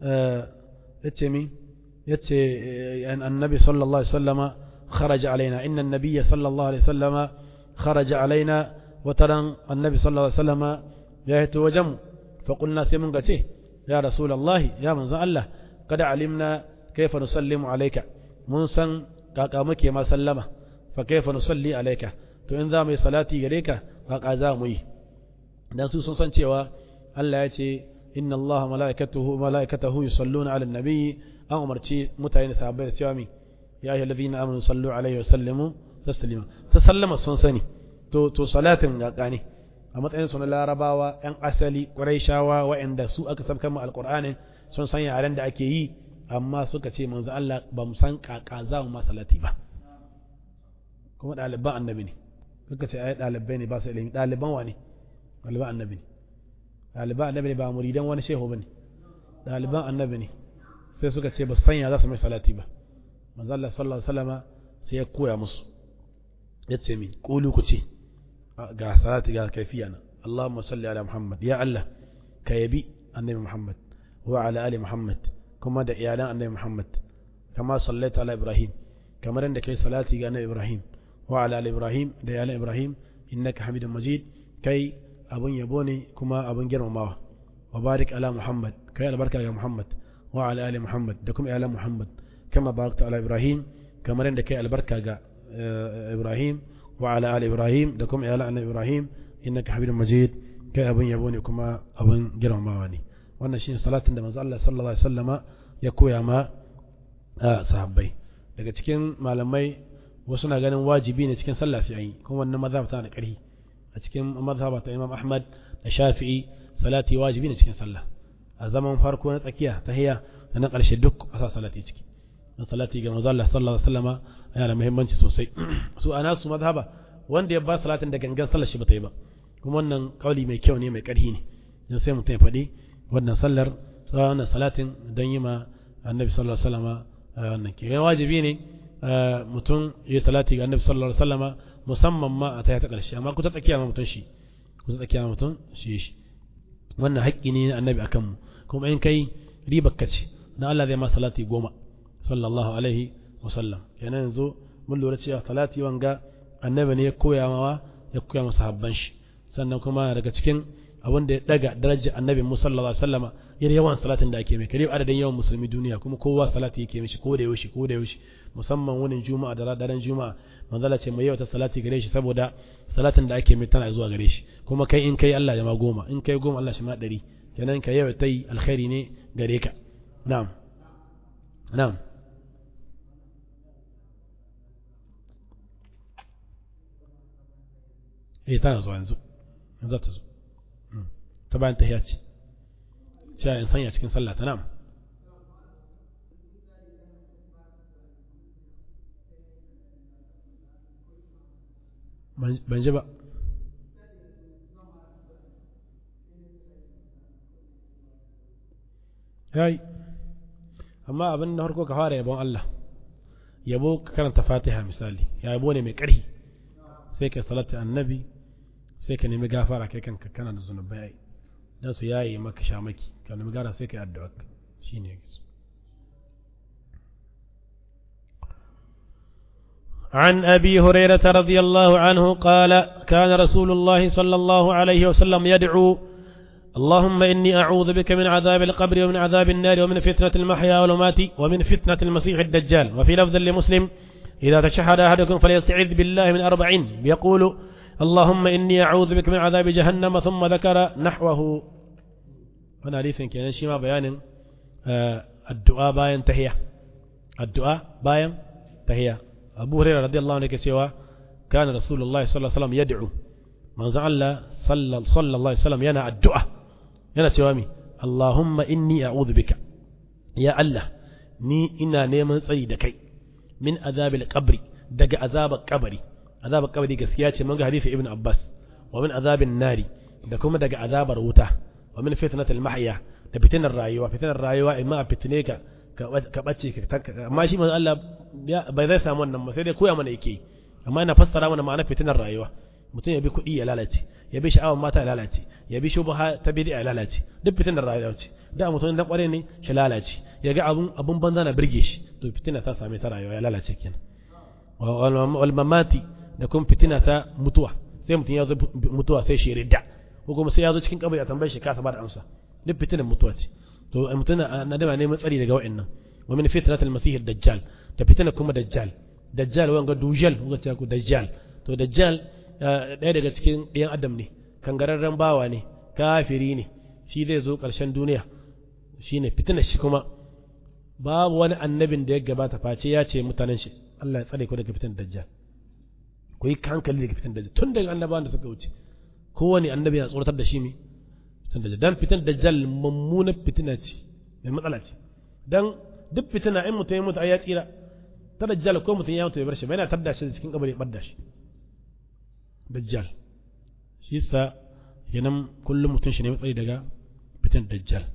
yace mi yace annabi sallallahu alaihi wasallama kharaja alaina inna annabiyya sallallahu alaihi wasallama kharaja alaina wataran annabi sallallahu alaihi wasallama ya hito wajen fa qulna sai mun ga ce ya rasulullahi ya manzon Allah kada alimna kaifa nusallimu alayka mun san kaka muke ma sallama fa kaifa nusalli alayka to in za mu yi salati gare ka kaka za mu yi dan su sun san cewa Allah ya ce inna Allah malaikatahu malaikatahu yusalluna ala nabi an umarci mutane sahabbai da cewa mi ya ayyuhal ladina amanu sallu alaihi wa sallimu taslima ta sallama sun sani to to salatin kaka ne a matsayin su na larabawa yan asali quraishawa wa'anda su aka sabkan mu alqur'ani sun san yaren da ake yi amma suka ce manzo Allah ba mu san kaka za mu masalati ba kuma ɗaliban annabi ne suka ce ai ɗalibai ne ba su ilimi ɗaliban wa ne ɗaliban annabi ne ɗaliban annabi ne ba muridan wani shehu ba ne ɗaliban annabi ne sai suka ce ba su sanya za su mai salati ba manzo Allah sallallahu alaihi wasallama sai ya koya musu ya ce min kulu ku ce ga salati ga kaifiya na Allahumma salli ala Muhammad ya Allah ka yabi annabi Muhammad wa ala ali Muhammad kuma da iyalan annabi Muhammad kama sallaita ala Ibrahim kamar yadda kai salati ga annabi Ibrahim wa ala ali Ibrahim da iyalan Ibrahim innaka Hamidum Majid kai abun yabo ne kuma abun girmamawa wa barik ala Muhammad kai albarka ga Muhammad wa ala ali Muhammad da kuma iyalan Muhammad kama barakta ala Ibrahim kamar yadda kai albarka ga Ibrahim wa ala ali Ibrahim da kuma iyalan annabi Ibrahim innaka Hamidum Majid kai abun yabo ne kuma abun girmamawa ne wannan shine salatin da manzo Allah sallallahu alaihi wasallama ya koya ma sahabbai daga cikin malamai wasu na ganin wajibi ne cikin sallah sai yi kuma wannan mazhab tana da ƙarfi a cikin mazhaba ta Imam Ahmad da Shafi'i salati wajibi ne cikin sallah a zaman farko na tsakiya tahiyya da na ƙarshe duk a sa salati ciki dan salati ga manzo Allah sallallahu alaihi wasallama yana da muhimmanci sosai su ana su mazhaba wanda ya ba salatin da gangan sallar shi bata yi ba kuma wannan kauli mai kyau ne mai ƙarfi ne dan sai mutum ya faɗi wannan sallar wannan salatin don yi ma annabi sallallahu alaihi wasallama wannan ke wajibi ne mutum ya salati ga annabi sallallahu alaihi wasallama musamman ma a ta ta karshe amma kuta tsakiya ma mutum shi kuta tsakiya ma mutum shi shi wannan haƙƙi ne na annabi akan mu kuma in kai ribar kace dan Allah zai ma salati goma sallallahu alaihi wasallam kenan yanzu mun lura cewa salati wanga annabi ne ya koya mawa ya koya masa habban shi sannan kuma daga cikin abin da ya daga darajar annabi Musa sallallahu alaihi wasallama yana yawan salatin da ake mai kare adadin yawan musulmi duniya kuma kowa salati yake mishi ko da yaushe ko da yaushe musamman wunin juma'a da daren juma'a manzala ce mai yawa salati gare shi saboda salatin da ake mai tana zuwa gare shi kuma kai in kai Allah ya ma goma in kai goma Allah shi ma ɗari kenan ka yawa ta yi alkhairi ne gare ka na'am na'am eh tana zuwa yanzu yanzu ta zo ta bayan tahiya ce cewa in sanya cikin sallah ta na'am ban ji ba yayi amma abin da harko ka fara yabon Allah yabo ka karanta fatiha misali yabo ne mai ƙarfi sai ka salatu annabi sai ka nemi gafara kai kanka kana da zunubai dan su yayi maka shamaki ka nemi gara sai ka yi addu'a shine yake عن أبي هريرة رضي الله عنه قال كان رسول الله صلى الله عليه وسلم يدعو اللهم إني أعوذ بك من عذاب القبر ومن عذاب النار ومن فتنة المحيا والممات ومن فتنة المسيح الدجال وفي لفظ لمسلم إذا تشهد أحدكم فليستعذ بالله من أربعين يقول اللهم إني أعوذ بك من عذاب جهنم ثم ذكر نحوه wani hadisin kenan shi ma bayanin addu'a bayan tahiya addu'a bayan tahiya abu hurairah radiyallahu anhu yake cewa kana rasulullahi sallallahu alaihi wasallam yad'u manzo Allah sallallahu alaihi wasallam yana addu'a yana cewa mi Allahumma inni a'udhu bika ya Allah ni ina neman tsari da kai min azabil qabri daga azabar kabari azabar kabari gaskiya ce mun ga hadisi ibn Abbas wa min azabin nari da kuma daga azabar wuta wa min fitnatil mahya da fitinar rayuwa fitinar rayuwa imma a fitine ka ka bace ka amma shi manzo Allah bai zai samu wannan ba sai dai koya mana yake amma ina fassara mana ma'anar fitinar rayuwa mutum ya bi kuɗi ya lalace ya bi sha'awar mata ya lalace ya bi shubha ta bid'a ya lalace duk fitinar rayuwa ce da mutum dan kware ne shi lalace ya ga abun abun banza na birge shi to fitina ta same ta rayuwa ya lalace kenan wal mamati da kuma fitina ta mutuwa sai mutum ya zo mutuwa sai shi ridda ko kuma sai ya zo cikin kabari a tambaye shi kasa ba da amsa duk fitinar mutuwa ce to mutum na da neman tsari daga wa'annan wa min fitnatil masih dajjal da fitina kuma dajjal dajjal wanga dujal wanga ce ku dajjal to dajjal ɗaya daga cikin ɗayan adam ne kangararren bawa ne kafiri ne shi zai zo ƙarshen duniya shine fitinar shi kuma babu wani annabin da ya gabata face ya ce mutanen shi Allah ya tsare ku daga fitan dajjal ku yi hankali daga fitan dajjal tun daga annabawan da suka wuce kowane annabi ya tsoratar da shi ne fitan dajjal dan fitan dajjal mummunar fitina ce mai matsala ce dan duk fitina in mutum ya mutu ai ya tsira ta dajjal ko mutum ya mutu ya bar shi ba yana tadda shi cikin kabari ya bar shi dajjal shi sa kenan kullum mutum shi ne matsayi daga fitan dajjal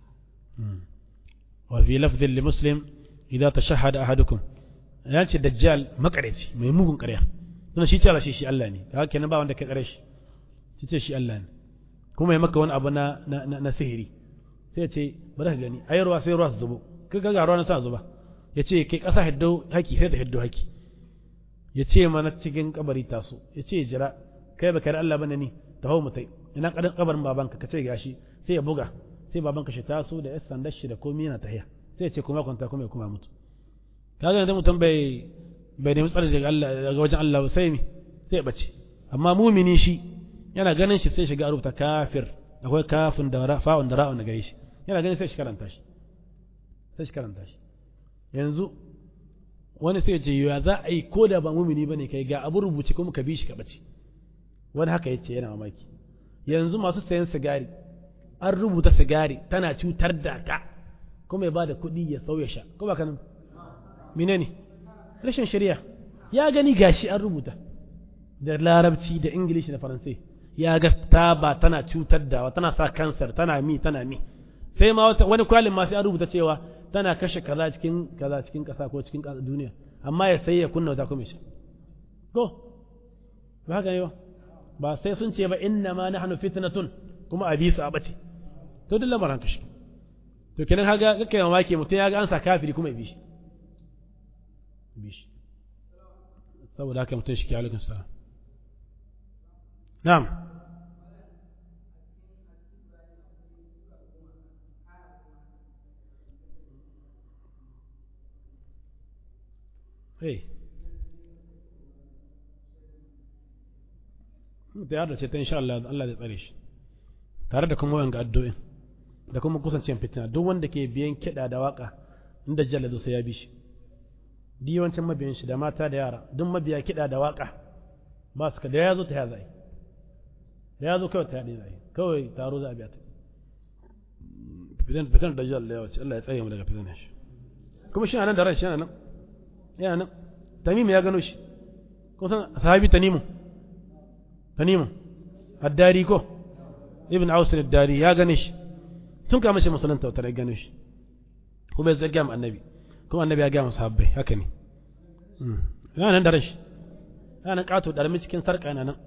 wa fi lafdhin li muslim idza tashahhada ahadukum ya ce dajjal makareci mai mugun ƙarya don shi cewa shi shi Allah ne kaga kenan ba wanda kai ƙare shi shi ce shi Allah ne kuma ya maka wani abu na na sihiri sai ya ce bari ka gani ayi ruwa sai ruwa su zubo kaga ga ruwa na sa zuba ya ce kai ƙasa hiddo haki sai ta hiddo haki ya ce mana cikin kabari taso ya ce jira kai baka da Allah bane ni ta hau mutai ina kadan kabarin babanka ka ce gashi sai ya buga sai babanka shi taso da yas sandar shi da komai yana tahiya sai ya ce kuma kwanta kuma ya kuma mutu kaga yanzu mutum bai bai nemi tsari daga Allah daga wajen Allah sai mi sai ya bace amma mumini shi yana ganin shi sai shiga rubuta kafir akwai kafin da fa'un da ra'un da gare shi yana ganin sai shi karanta shi sai shi karanta shi yanzu wani sai ce ya za a yi ko da ba mumini bane kai ga abu rubuce kuma ka bi shi ka bace wani haka yace yana mamaki yanzu masu sayan sigari an rubuta sigari tana cutar da ka kuma ya bada kuɗi ya sauya sha ko ba kanan menene rashin shari'a ya gani gashi an rubuta da larabci da ingilishi da faransai ya ga taba tana cutar da tana sa kansar tana mi tana mi sai ma wani kwalin ma sai an rubuta cewa tana kashe kaza cikin kaza cikin kasa ko cikin duniya amma ya sai ya kunna wata kuma shi go ba haka ne ba ba sai sun ce ba inna ma nahnu fitnatun kuma a bisa a bace to duk lamarin kashi to kenan kaga kake mamaki mutum ya ga an sa kafiri kuma ya bi shi bi shi saboda haka mutum shi ke alaikum salam na'am eh da ya ce ta insha Allah Allah zai tsare shi tare da kuma wanga addu'in da kuma kusancin fitina duk wanda ke biyan kiɗa da waka in dajjal zo sai ya bi shi di yawancin mabiyan shi da mata da yara duk mabiya kiɗa da waka ba su ka da ya zo ta ya zai da ya zo kawai ta yaɗe zai kawai taro za a biya ta fitan fitan dajjal da yawaci Allah ya tsare mu daga fitan shi kuma shi nan da ran shi nan yana nan tamim ya gano shi ko san sahabi tanimu tanimu addari ko ibn aus ad-dari ya gane shi tun kama shi musulunta wata ya gane shi kuma ya zai gama annabi kuma annabi ya gama sahabbai haka ne yana nan da rashi yana nan kato da cikin sarƙa yana nan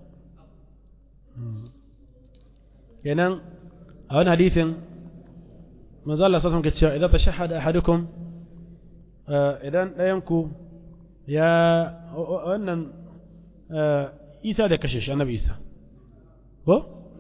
kenan a wani hadithin manzo Allah sallallahu alaihi cewa idan tashahhada ahadukum idan ɗayan ku ya wannan Isa da kashe shi annabi Isa ko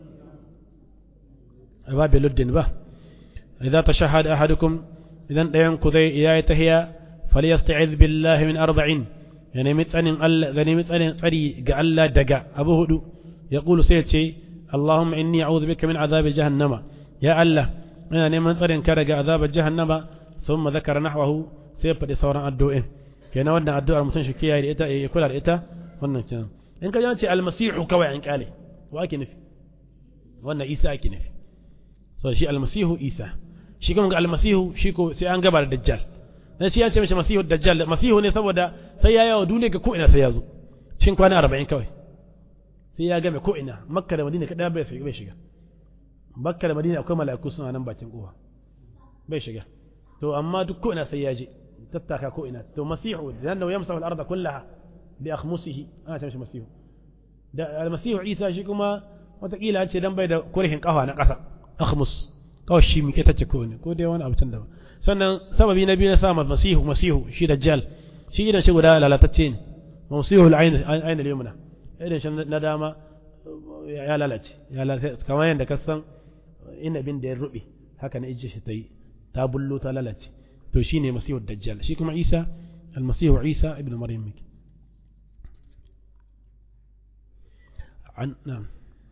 ba biluddin ba idza tashahhada ahadukum idan ɗayan ku zai yayi tahiya falyasta'iz billahi min arba'in ya nemi tsanin Allah ga nemi tsanin tsari ga Allah daga abu hudu ya kulu sai ce Allahumma inni a'udhu bika min azabi jahannama ya Allah ina neman tsarin ka daga azabar jahannama thumma zakara nahwahu sai ya faɗi sauran addu'o'in kenan wannan addu'ar mutum shi kiyaye da ita ya kula da ita wannan kenan in ka ji almasihu kawai an kyale wa ake nufi wannan Isa ake nufi so shi almasihu Isa shi kuma ga almasihu shi ko sai an gaba da dajjal dan shi ya ce mishi masihu dajjal masihu ne saboda sai ya yawo duniya ga ko ina sai ya zo cikin kwana 40 kawai sai ya game ko ina makka da madina kada bai bai shiga makka da madina akwai mala'iku suna nan bakin kowa bai shiga to amma duk ko ina sai ya je tattaka ko ina to masihu dan da yamsahu al-ardh kullaha bi akhmusihi ana ce mishi masihu da almasihu isa shi kuma watakila ce dan bai da kurhin kafa na kasa akhmus kawai shi muke tace ko ne ko dai wani abu can da sannan sababi na biyu na sa masihu masihu shi dajjal shi idan shi guda lalatacce ne masihu al-ayn ayn al-yumna idan shi na dama ya lalace ya lalace kamar yadda ka san inabin da ya rube haka na ijje shi ta yi ta bullo ta lalace to shine masihu dajjal shi kuma isa al-masihu isa ibn maryam miki عن نعم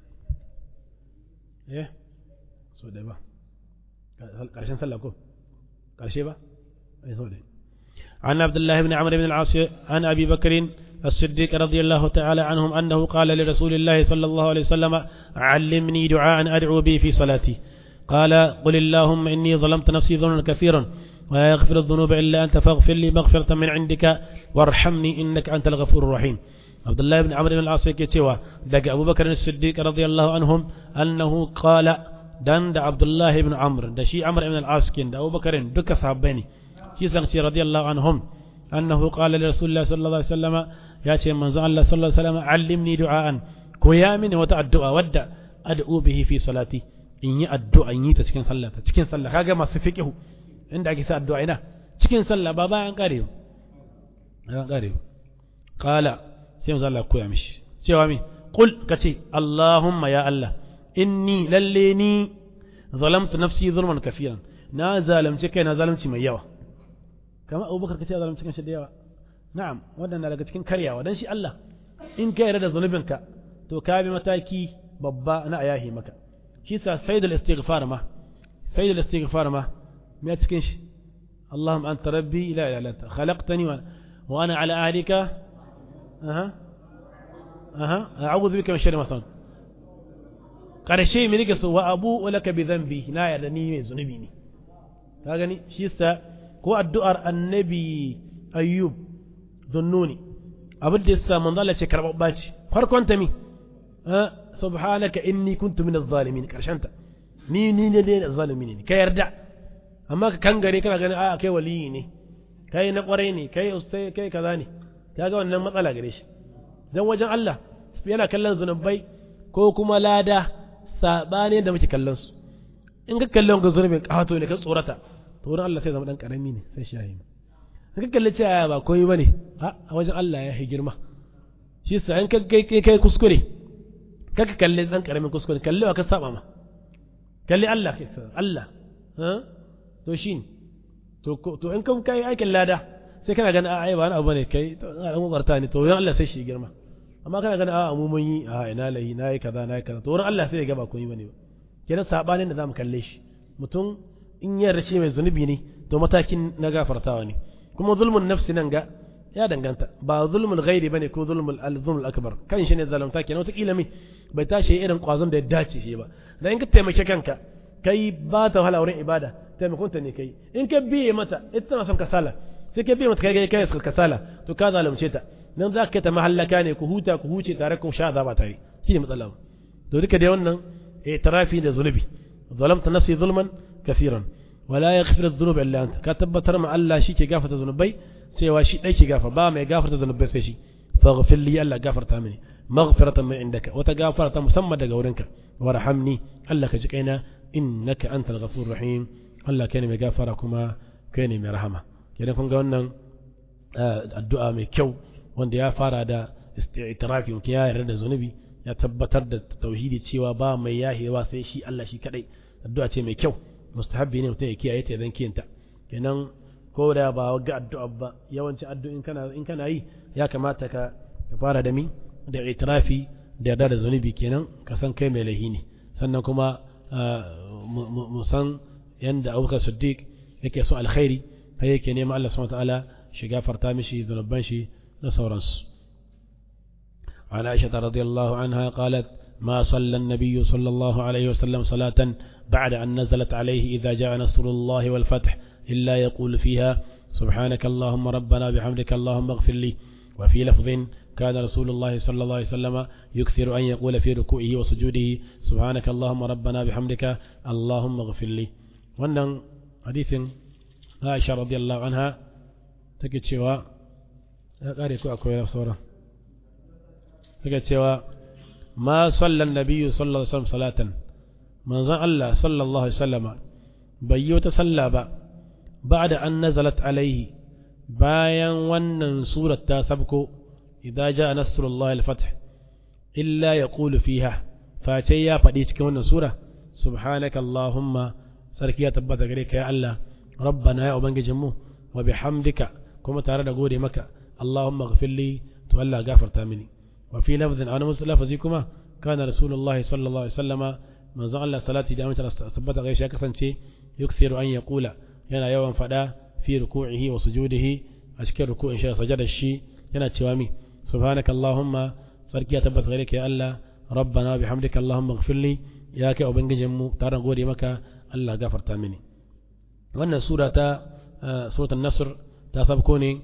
ايه so dai ba ƙarshen sallah ko ƙarshe ba ai so dai عن عبد الله بن عمرو بن العاص عن ابي بكر الصديق رضي الله تعالى عنهم انه قال لرسول الله صلى الله عليه وسلم علمني دعاء ادعو به في صلاتي قال قل اللهم اني ظلمت نفسي ظلما كثيرا ولا يغفر الذنوب الا انت فاغفر لي مغفره من عندك وارحمني انك انت الغفور الرحيم عبد الله بن عمرو بن العاص yake cewa daga Abu Bakar as-Siddiq radiyallahu anhum annahu qala dan da Abdullah ibn Amr da shi Amr ibn al-As kin da Abu Bakar duka sahabbai ne shi san ce radiyallahu anhum annahu qala li Rasulillah sallallahu alaihi wasallam ya ce manzo Allah sallallahu alaihi wasallam allimni du'aan ko ya mini wata addu'a wadda ad'u bihi fi salati in yi addu'a in yi ta cikin sallah ta cikin sallah kaga masu fiqhu inda ake sa addu'a ina cikin sallah ba bayan karewa bayan karewa qala sai manzo Allah koya mishi cewa mi qul kace Allahumma ya Allah inni lalle ni zalamtu nafsi zulman kafiran na zalamce kai na zalunci mai yawa kamar Abubakar kace zalunci kan shi da yawa na'am wannan daga cikin karyawa dan shi Allah in ka yarda da zunubinka to ka bi mataki babba na ayahi maka shi sa sayyidul istighfar ma sayyidul istighfar ma me cikin shi اللهم أنت ربي لا إله إلا أنت خلقتني وأنا على أهلك أها أها أعوذ بك من شر ما صنعت ƙarshe mai nake so wa abu laka bi zambi na yarda ni mai zunubi ne ka gani shi sa ko addu'ar annabi ayyub zunnuni abin da yasa manzo Allah ce karɓaɓɓa ce farkon ta mi subhanaka inni kuntu min az-zalimin karshen ta ni ni ne ne zalimin ne ka yarda amma ka kangare kana ganin a kai waliyi ne kai na kwarai ne kai ustai kai kaza ne kaga wannan matsala gare shi dan wajen Allah yana kallon zunubai ko kuma lada sabani da muke kallon su in ka kallon ga zunubin kato ne ka tsorata to wurin Allah sai zama dan karami ne sai shi yayi in ka kalli cewa ba koyi bane a wajen Allah ya yi girma shi sa in ka kai kai kai kuskure ka ka kalli dan karamin kuskure kalli wa ka saba ma kalli Allah kai Allah ha to shi to to in kan kai aikin lada sai kana ganin a'a ba wani abu ne kai to an kokarta ne to wurin Allah sai shi girma amma kana ganin a'a mu mun yi a ina lahi na yi kaza na yi kaza to wurin Allah sai ya ga ba komai bane ba kenan sabanin da zamu kalle shi mutum in ya race mai zunubi ne to matakin na gafartawa ne kuma zulmun nafsi nan ga ya danganta ba zulmul ghairi bane ko zulmul al-zulmul akbar kan shi ne zalunta kenan wata kila mai bai tashi irin kwazon da ya dace shi ba dan in ka taimake kanka kai ba ta wahala wurin ibada taimakon ta ne kai in ka biye mata ita tana son kasala sai ka biye mata kai kai kai kasala to ka zalunce ta nan za ka ta mahallaka ne ku huta ku huce tare ku sha azaba tare shi ne matsala to duka dai wannan i'tirafi da zunubi zalamta nafsi zulman kaseeran wala yaghfiru adh-dhunub illa anta ka tabbatar ma Allah shi ke gafarta zunubai cewa shi dai ke gafa ba mai gafarta zunubai sai shi faghfir li Allah gafarta mini maghfiratan min indaka wata gafarta musamman daga wurinka warhamni Allah ka ji kaina innaka antal ghafurur rahim Allah kai ne mai gafara kuma kai ne mai rahama kenan kun ga wannan addu'a mai kyau wanda ya fara da istirafi mutum ya yarda da zunubi ya tabbatar da tauhidi cewa ba mai yahewa sai shi Allah shi kadai addu'a ce mai kyau mustahabbi ne mutum ya kiyaye ta idan kiyanta kenan ko da ba ga addu'a ba yawanci addu'in kana in kana yi ya kamata ka fara da mi da itirafi da yarda da zunubi kenan ka san kai mai lahi ne sannan kuma mu san yanda Abubakar Siddiq yake so alkhairi har yake neman Allah subhanahu wataala shi gafarta mishi zunuban shi da sauransu عن عائشة رضي الله عنها قالت ما صلى النبي صلى الله عليه وسلم صلاة بعد أن نزلت عليه إذا جاء نصر الله والفتح إلا يقول فيها سبحانك اللهم ربنا بحمدك اللهم اغفر لي وفي لفظ كان رسول الله صلى الله عليه وسلم يكثر أن يقول في ركوعه وسجوده سبحانك اللهم ربنا بحمدك اللهم اغفر لي wannan hadisin Aisha radiyallahu anha take cewa ya kare ko akwai sauran take cewa ma sallan nabiyyu sallallahu alaihi wasallam salatan manzon Allah sallallahu alaihi wasallama bai yi wata sallah ba ba'da an nazalat alaihi bayan wannan surat ta sabko idza jaa nasrullahi al-fath illa yaqulu fiha face ya faɗi cikin wannan sura subhanaka allahumma sarki ya tabbata gare ka ya Allah rabbana ya ubangijin mu wa bihamdika kuma tare da gode maka allahumma ghfirli to Allah gafarta mini wa fi lafzin ana musu lafazi kuma kana rasulullahi sallallahu alaihi wasallama manzon Allah salati da amince tabbata gare shi ya kasance yuksiru an yaqula yana yawan fada fi ruku'ihi wa sujudihi a cikin ruku'in shi sajada shi yana cewa mi subhanaka allahumma sarki ya tabbata gare ka ya Allah rabbana bihamdika allahumma ighfirli ya kai ubangijin mu tare gode maka Allah gafarta mini wannan sura ta suratul nasr ta sabko ne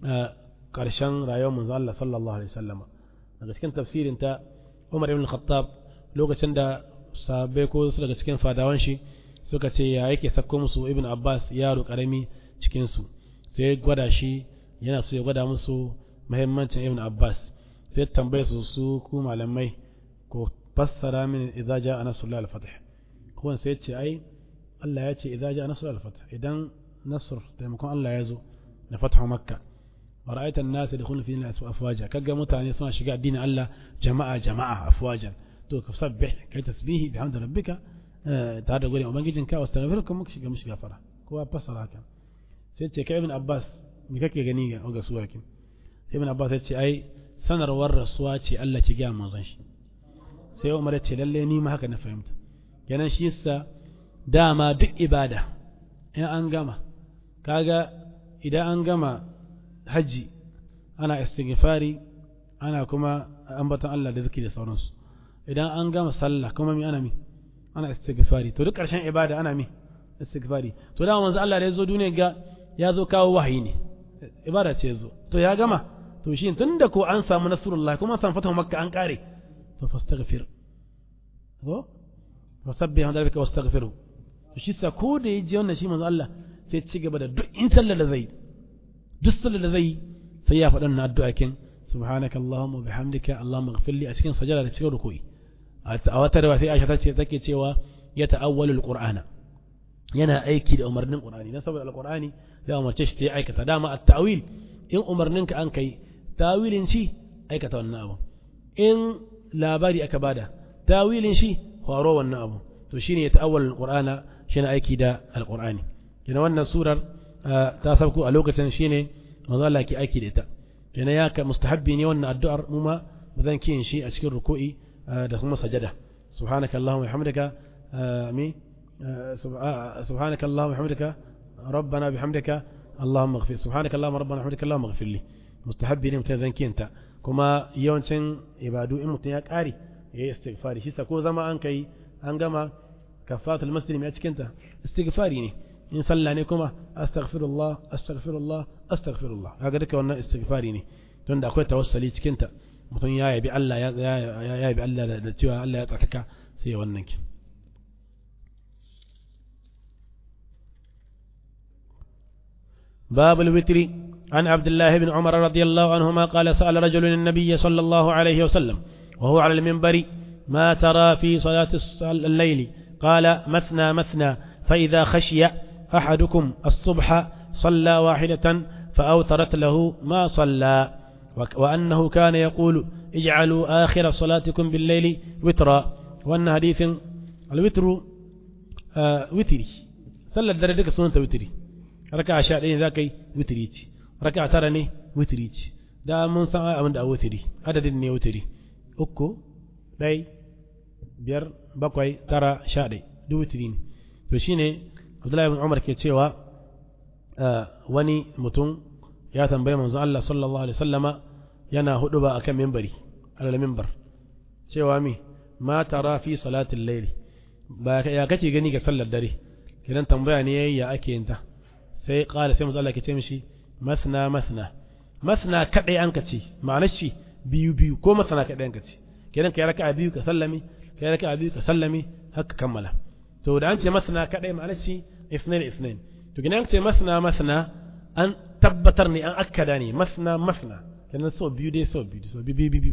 karshen rayuwar manzo Allah sallallahu alaihi wasallama daga cikin tafsirin ta Umar ibn Khattab lokacin da sahabbai ko su daga cikin fadawan shi suka ce ya yake sakko musu ibn Abbas yaro karami cikin su sai gwada shi yana so ya gwada musu muhimmancin ibn Abbas sai tambaye su su ku malamai ko fassara min idza jaa nasrul al-fath ko sai ce ai Allah ya ce idza jaa nasrul al-fath idan nasr taimakon Allah ya zo na fathu makka ورأيت الناس يدخلون في الناس أفواجا كجا متعني سنا شجاع دين الله جماعة جماعة أفواجا تو كسبح كي تسبيه بحمد ربك آه تعالى قولي وما جيجن كا واستغفركم مكش مش غفرة كوا بصر هكا سيتي كابن عباس مكك غنيga oga suwakin ibn abbas ya ce ai sanarwar rasuwa ce Allah ki gaya manzon shi sai Umar ya ce lalle ni ma haka na fahimta kenan shi yasa dama duk ibada in an gama kaga idan an gama hajji ana istighfari ana kuma ambaton Allah da zikiri da sauransu idan an gama sallah kuma mi ana mi ana istighfari to duk ƙarshen ibada ana mi istighfari to da manzo Allah da ya zo duniya ga ya zo kawo wahayi ne ibada ce zo to ya gama to shi tunda ko an samu nasrullah kuma an samu fatahu makka an kare to fastaghfir ko fasabbih hamda rabbika wastaghfiru to shi sa ko da yaji wannan shi manzo Allah sai ci gaba da duk in sallar da zai duk sallar da zai sai ya faɗa na addu'a kin subhanaka allahumma bihamdika allahumma ighfirli a cikin sajada da cikin ruku'i a wata rawa sai Aisha tace take cewa ya ta'awwalu alqur'ana yana aiki da umarnin qur'ani dan saboda alqur'ani ya umarce shi ta aikata dama at-ta'wil in umarnin ka an kai tawilin shi aikata wannan abu in labari aka bada tawilin shi horo wannan abu to shine ya ta'awwalu alqur'ana shine aiki da alqur'ani kina wannan surar ta sauko a lokacin shine manzo Allah ke aiki da ita kenan ya ka mustahabbi ne wannan addu'ar mu ma ba zan kiyin shi a cikin ruku'i da kuma sajada subhanaka allahumma wa bihamdika mi subhanaka allahumma wa bihamdika rabbana bihamdika اللهم اغفر سبحانك اللهم ربنا وبحمدك اللهم اغفر لي mustahabbi ne mutum zan kiyanta kuma yawancin ibadu in mutum ya ƙare ya yi istighfari shi ko zama an kai an gama kafatul muslim a cikinta istighfari ne in sallah ne kuma astaghfirullah astaghfirullah astaghfirullah kaga duka wannan istighfari ne tunda akwai tawassali cikinta mutum ya yabi Allah ya yabi Allah da cewa Allah ya tsakaka sai wannan ki باب الوتر عن عبد الله بن عمر رضي الله عنهما قال سأل رجل النبي صلى الله عليه وسلم وهو على المنبر ما ترى في صلاة الليل قال مثنى مثنى فإذا خشي أحدكم الصبح صلى واحدة فأوترت له ما صلى وأنه كان يقول اجعلوا آخر صلاتكم بالليل وترا وأن حديث الوتر آه وتري صلى الدردك سنة وتري raka sha ɗaya za ka yi witiri ce raka tara ne witiri ce da mun san abin da a witiri adadin ne witiri uku ɗai biyar bakwai tara sha ɗai duk witiri ne to shine abdullahi bin umar ke cewa wani mutum ya tambayi manzon Allah sallallahu alaihi wasallama yana hudu ba akan mimbari alal mimbar cewa mi ma tara fi salatin layli ba ya kace gani ga sallar dare kidan tambaya ne yayi ya ake yin ta sai ƙala sai manzo Allah ke ce mishi masna masna masna kadai an ka ce ma'anar shi biyu biyu ko masna kadai an ka ce kenan kai raka'a biyu ka sallami kai raka'a biyu ka sallami haka kammala to da an ce masna kadai ma'anar shi isnain isnain to kenan an ce masna masna an tabbatar ne an akkada ne masna masna kenan so biyu dai so biyu so biyu biyu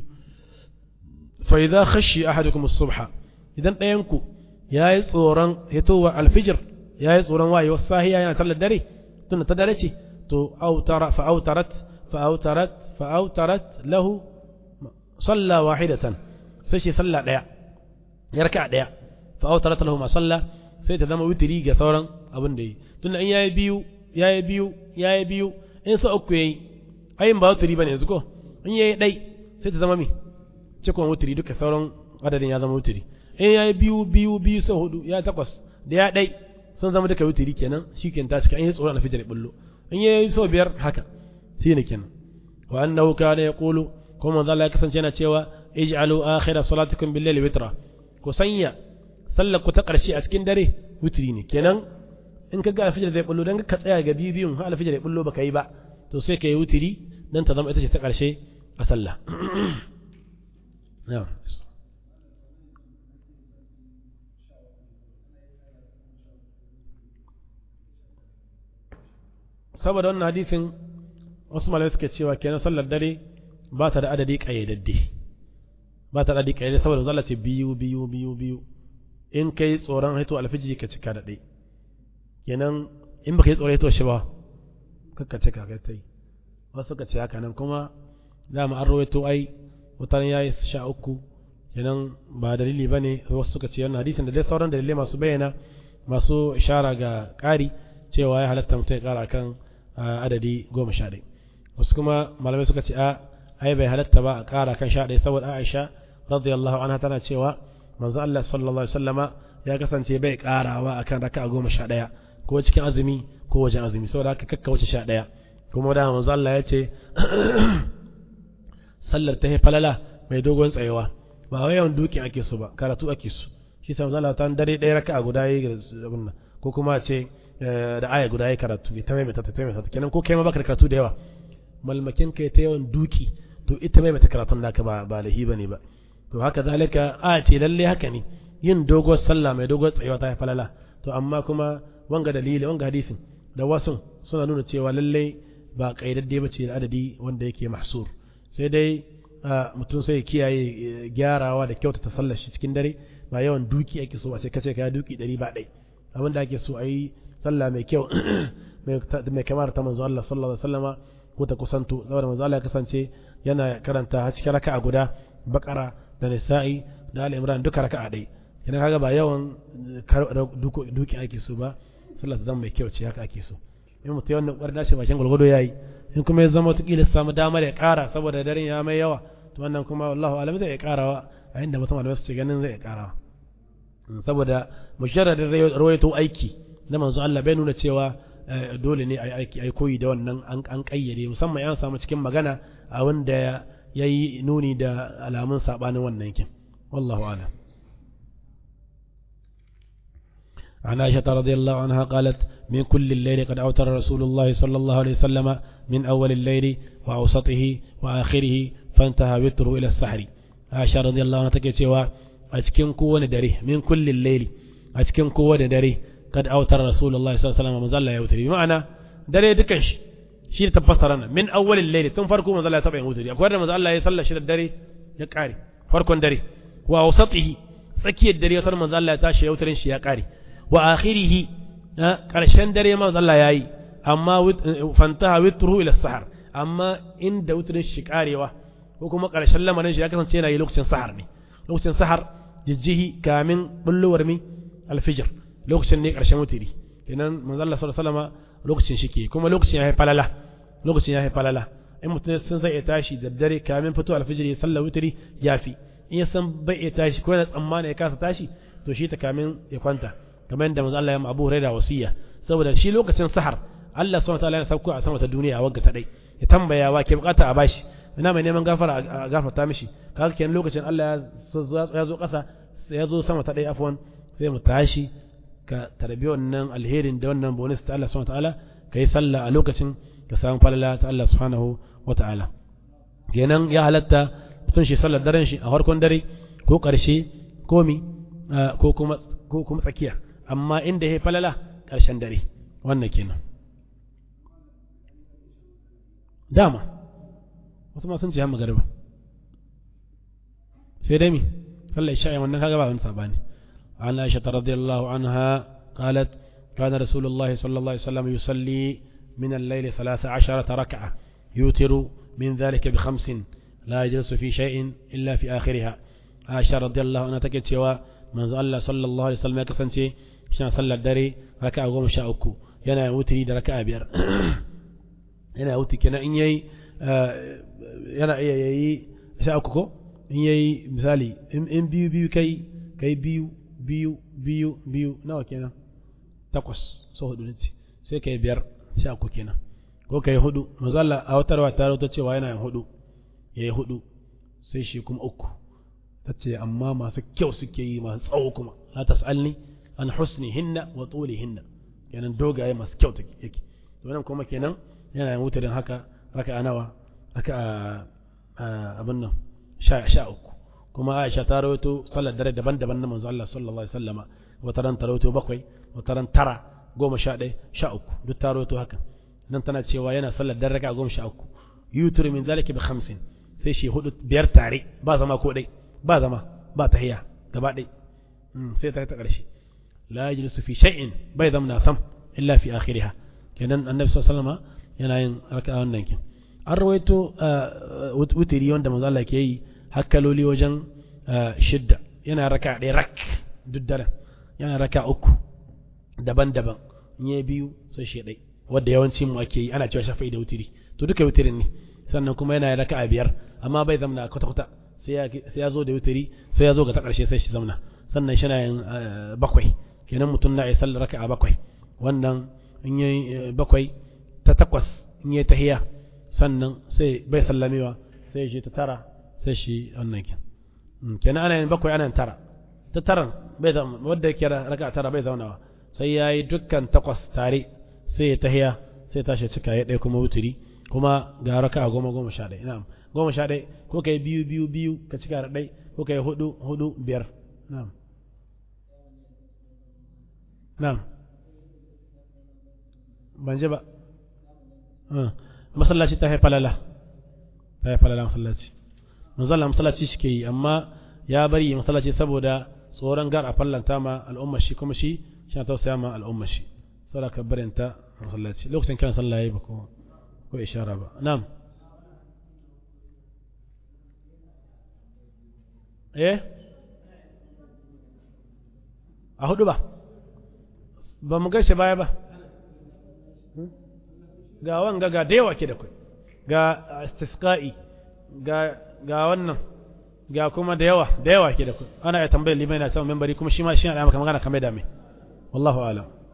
fa idza khashi ahadukum as-subha idan ɗayan ku yayi tsoron hitowa alfijir yayi tsoron wayewar sahiya yana sallar dare tun ta dare ce to autara fa autarat fa autarat fa autarat lahu salla wahidatan sai shi salla daya ya raka daya fa autarat lahu ma salla sai ta zama witiri ga sauran abin da yi tun in yayi biyu yayi biyu yayi biyu in sa uku yayi ayin ba witiri bane yanzu ko in yayi dai sai ta zama mi cikon witiri duka sauran adadin ya zama witiri in yayi biyu biyu biyu sau hudu ya takwas da ya dai sun zama duka wutiri kenan shi ke ta cika an yi tsoro na fitar bullo in yi so biyar haka shi ne kenan wa annahu kana yaqulu kuma manzo Allah ya kasance yana cewa ij'alu akhira salatikum bil layli witra ku sanya sallar ku ta karshe a cikin dare wutiri ne kenan in ka ga alfijir zai bullo dan ka tsaya ga biyu biyun har alfijir zai bullo baka yi ba to sai ka yi wutiri dan ta zama ita ce ta karshe a sallah saboda wannan hadisin wasu malamai suke cewa kenan sallar dare ba ta da adadi kayyadadde ba ta da adadi kayyadadde saboda zalla ce biyu biyu biyu biyu in kai tsoron haito alfijiri ka cika da ɗai kenan in baka yi tsoron haito shi ba kakka cika kai ta yi wasu suka ce haka nan kuma dama an rawaito ai wutar ya yi sha uku kenan ba dalili ba ne wasu suka ce wannan hadisin da dai sauran dalilai masu bayyana masu ishara ga ƙari cewa ya halatta mutum ya ƙara kan adadi goma sha ɗaya wasu kuma malamai suka ce a ai bai halatta ba a ƙara kan sha ɗaya saboda Aisha radiyallahu anha tana cewa manzo Allah sallallahu alaihi wasallama ya kasance bai ƙarawa akan raka'a goma sha ɗaya ko cikin azumi ko wajen azumi saboda haka kakka wuce sha ɗaya kuma da manzo Allah ya ce sallar ta falala mai dogon tsayewa ba wai yawan duki ake so ba karatu ake so shi sa manzo Allah ta dare ɗaya raka'a guda yi ko kuma ce da aya guda ya karatu ya ta maimaita ta maimaita kenan ko kai ma baka da karatu da yawa malmakin kai ta yawan duki to ita maimaita karatun naka ba ba lahi bane ba to haka zalika a ce lalle haka ne yin dogon sallah mai dogon tsayuwa ta falala to amma kuma wanga dalili wanga hadisin da wasu suna nuna cewa lalle ba kaidadde ba ce da adadi wanda yake mahsur sai dai mutum sai kiyaye gyarawa da kyautata sallar shi cikin dare ba yawan duki ake so a ce kace ka duki ɗari ba ɗai abin da ake so a yi sallah mai kyau mai kamar ta manzo Allah sallallahu alaihi wasallama ko ta kusanto saboda manzo Allah ya kasance yana karanta a cikin raka'a guda bakara da nisa'i da ali imran duka raka'a dai yana kaga ba yawan duki ake so ba sallah ta zama mai kyau ce haka ake so in mutum ya wannan ƙwarna shi bakin gwalgwado ya yi in kuma ya zama wataƙila samu damar ya ƙara saboda daren ya mai yawa to wannan kuma wallahu alam zai iya ƙarawa a inda mutum malamai su ce ganin zai iya ƙarawa saboda musharradin rawaito aiki na manzo Allah bai nuna cewa dole ne a aiki ai koyi da wannan an kayyade musamman ya samu cikin magana a wanda ya yi nuni da alamun sabanin wannan kin wallahu alam عن عائشة رضي الله عنها قالت من كل الليل قد أوتر رسول الله صلى الله عليه وسلم من أول الليل وأوسطه وآخره فانتهى وتره إلى السحر عائشة رضي الله عنها تكي أتكن كون دري من كل الليل أتكن كون دري قد أوتر رسول الله صلى الله عليه وسلم مزال يوتر بمعنى دري دكش شيء تفسرنا من أول الليل تم فرقوا مزال تبع يوتر أقول مزال يصلى شيء الدري يقاري فرق دري وأوسطه سكي الدري يوتر مزال يتاشي يوتر شيء يقاري wa akhirihi ƙarshen dare ma Allah yayi amma fantaha witruhu ila sahar amma inda witrin shi karewa ko kuma ƙarshen lamarin shi ya kasance yana yi lokacin sahar ne lokacin sahar jijjihi kamin bullowar mi alfijir lokacin ne ƙarshen wutiri kenan manzo Allah sallallahu alaihi wasallam lokacin shi ke kuma lokacin ya falala lokacin ya falala in mutum sun zai tashi da dare kamin fito alfijir ya sallar wutiri yafi in ya san bai iya tashi ko yana tsammani ya kasa tashi to shi ta kamin ya kwanta kamar yadda manzo Allah ya Abu Hurairah wasiya saboda shi lokacin sahar Allah subhanahu wataala ya sauko a sama ta duniya wagga ta dai ya tambaya wa ke bukata a bashi ina mai neman gafara a gafarta mishi kaga kenan lokacin Allah ya zo kasa ya zo sama ta dai afwan sai mu tashi ka tarbi wannan alherin da wannan bonus ta Allah subhanahu wataala kai sallah a lokacin ka samu falala ta Allah subhanahu wataala kenan ya halatta mutum shi sallar daren shi a farkon dare ko karshe ko mi ko kuma ko kuma tsakiya amma inda ya falala ƙarshen dare wannan kenan dama wasu ma sun ce hamma garba sai dai mi sallar isha'i wannan kaga ba wani sabani an aisha radiyallahu anha qalat كان رسول الله صلى الله عليه وسلم يصلي من الليل ثلاث عشرة ركعة يوتر من ذلك بخمس لا يجلس في شيء إلا في آخرها عائشة رضي الله عنها تكت سوى من الله صلى الله عليه وسلم يكفن shan sallar dare raka goma sha uku yana wutiri da raka biyar yana wuti kenan in yayi yana iya yayi sha uku ko in yayi misali in biyu biyu kai kai biyu biyu biyu biyu nawa kenan takwas so hudu ne sai kai biyar sha uku kenan ko kai hudu manzo Allah a watarwa ta rawaito cewa yana yin hudu yayi hudu sai shi kuma uku tace amma masu kyau suke yi masu tsawo kuma la tasalni an husnihinna wa tulihinna kenan dogaye masu kyau take yake to nan kuma kenan yana yin wutarin haka raka nawa raka abin nan sha sha uku kuma Aisha ta rawaito sallar dare daban-daban na manzo Allah sallallahu alaihi wasallama wata ran ta rawaito bakwai wata ran tara goma sha ɗaya sha uku duk ta rawaito haka nan tana cewa yana sallar dare raka goma sha uku yutur min zalika bi khamsin sai shi hudu biyar tare ba zama ko dai ba zama ba tahiya gaba ɗai sai ta ta ƙarshe لا يجلس في شيء بيضا من ثم إلا في آخرها كان النبي صلى الله عليه وسلم يناين ركعة وننكن أرويتو وتري وند من الله كي هكلوا لي وجن شدة ينا ركعة دي رك ددلا ينا ركعة أكو دبن دبن nye biyu sai shi dai wanda yawanci mu ake yi ana cewa shafa'i da wutiri to duka wutirin ne sannan kuma yana raka'a biyar amma bai zamna kwata kwata sai ya zo da wutiri sai ya zo ga ta karshe sai shi zamna sannan shi na yin bakwai kenan mutum na yi sallar raka'a bakwai wannan in yi bakwai ta takwas in yi tahiya sannan sai bai sallamewa sai shi ta tara sai shi wannan kin kenan ana yin bakwai ana yin tara ta taran bai zama wadda yake raka'a tara bai zaunawa sai ya yi dukkan takwas tare sai ya tahiya sai tashi cika ya ɗaya kuma wuturi kuma ga raka'a goma goma sha ɗaya na'am goma sha ɗaya ko kai biyu biyu biyu ka cika da ɗai ko kai hudu hudu biyar na'am na'am ban ji ba masallaci ta haifa lala ta haifa lala masallaci manzala masallaci shi ke yi amma ya bari masallaci saboda tsoron gar a fallanta ma al'ummar shi kuma shi shi na tausaya ma al'ummar shi saboda ka barin ta masallaci lokacin kan sallah yayi ba ko ko ishara ba na'am eh a hudu ba ba mu gaishe baya ba ga wanga ga da yawa ke da kai ga istisqa'i ga ga wannan ga kuma da yawa da yawa ke da kai ana ya tambayar limai na samun membari kuma shi ma shi ana maka magana kamar da mai wallahu a'lam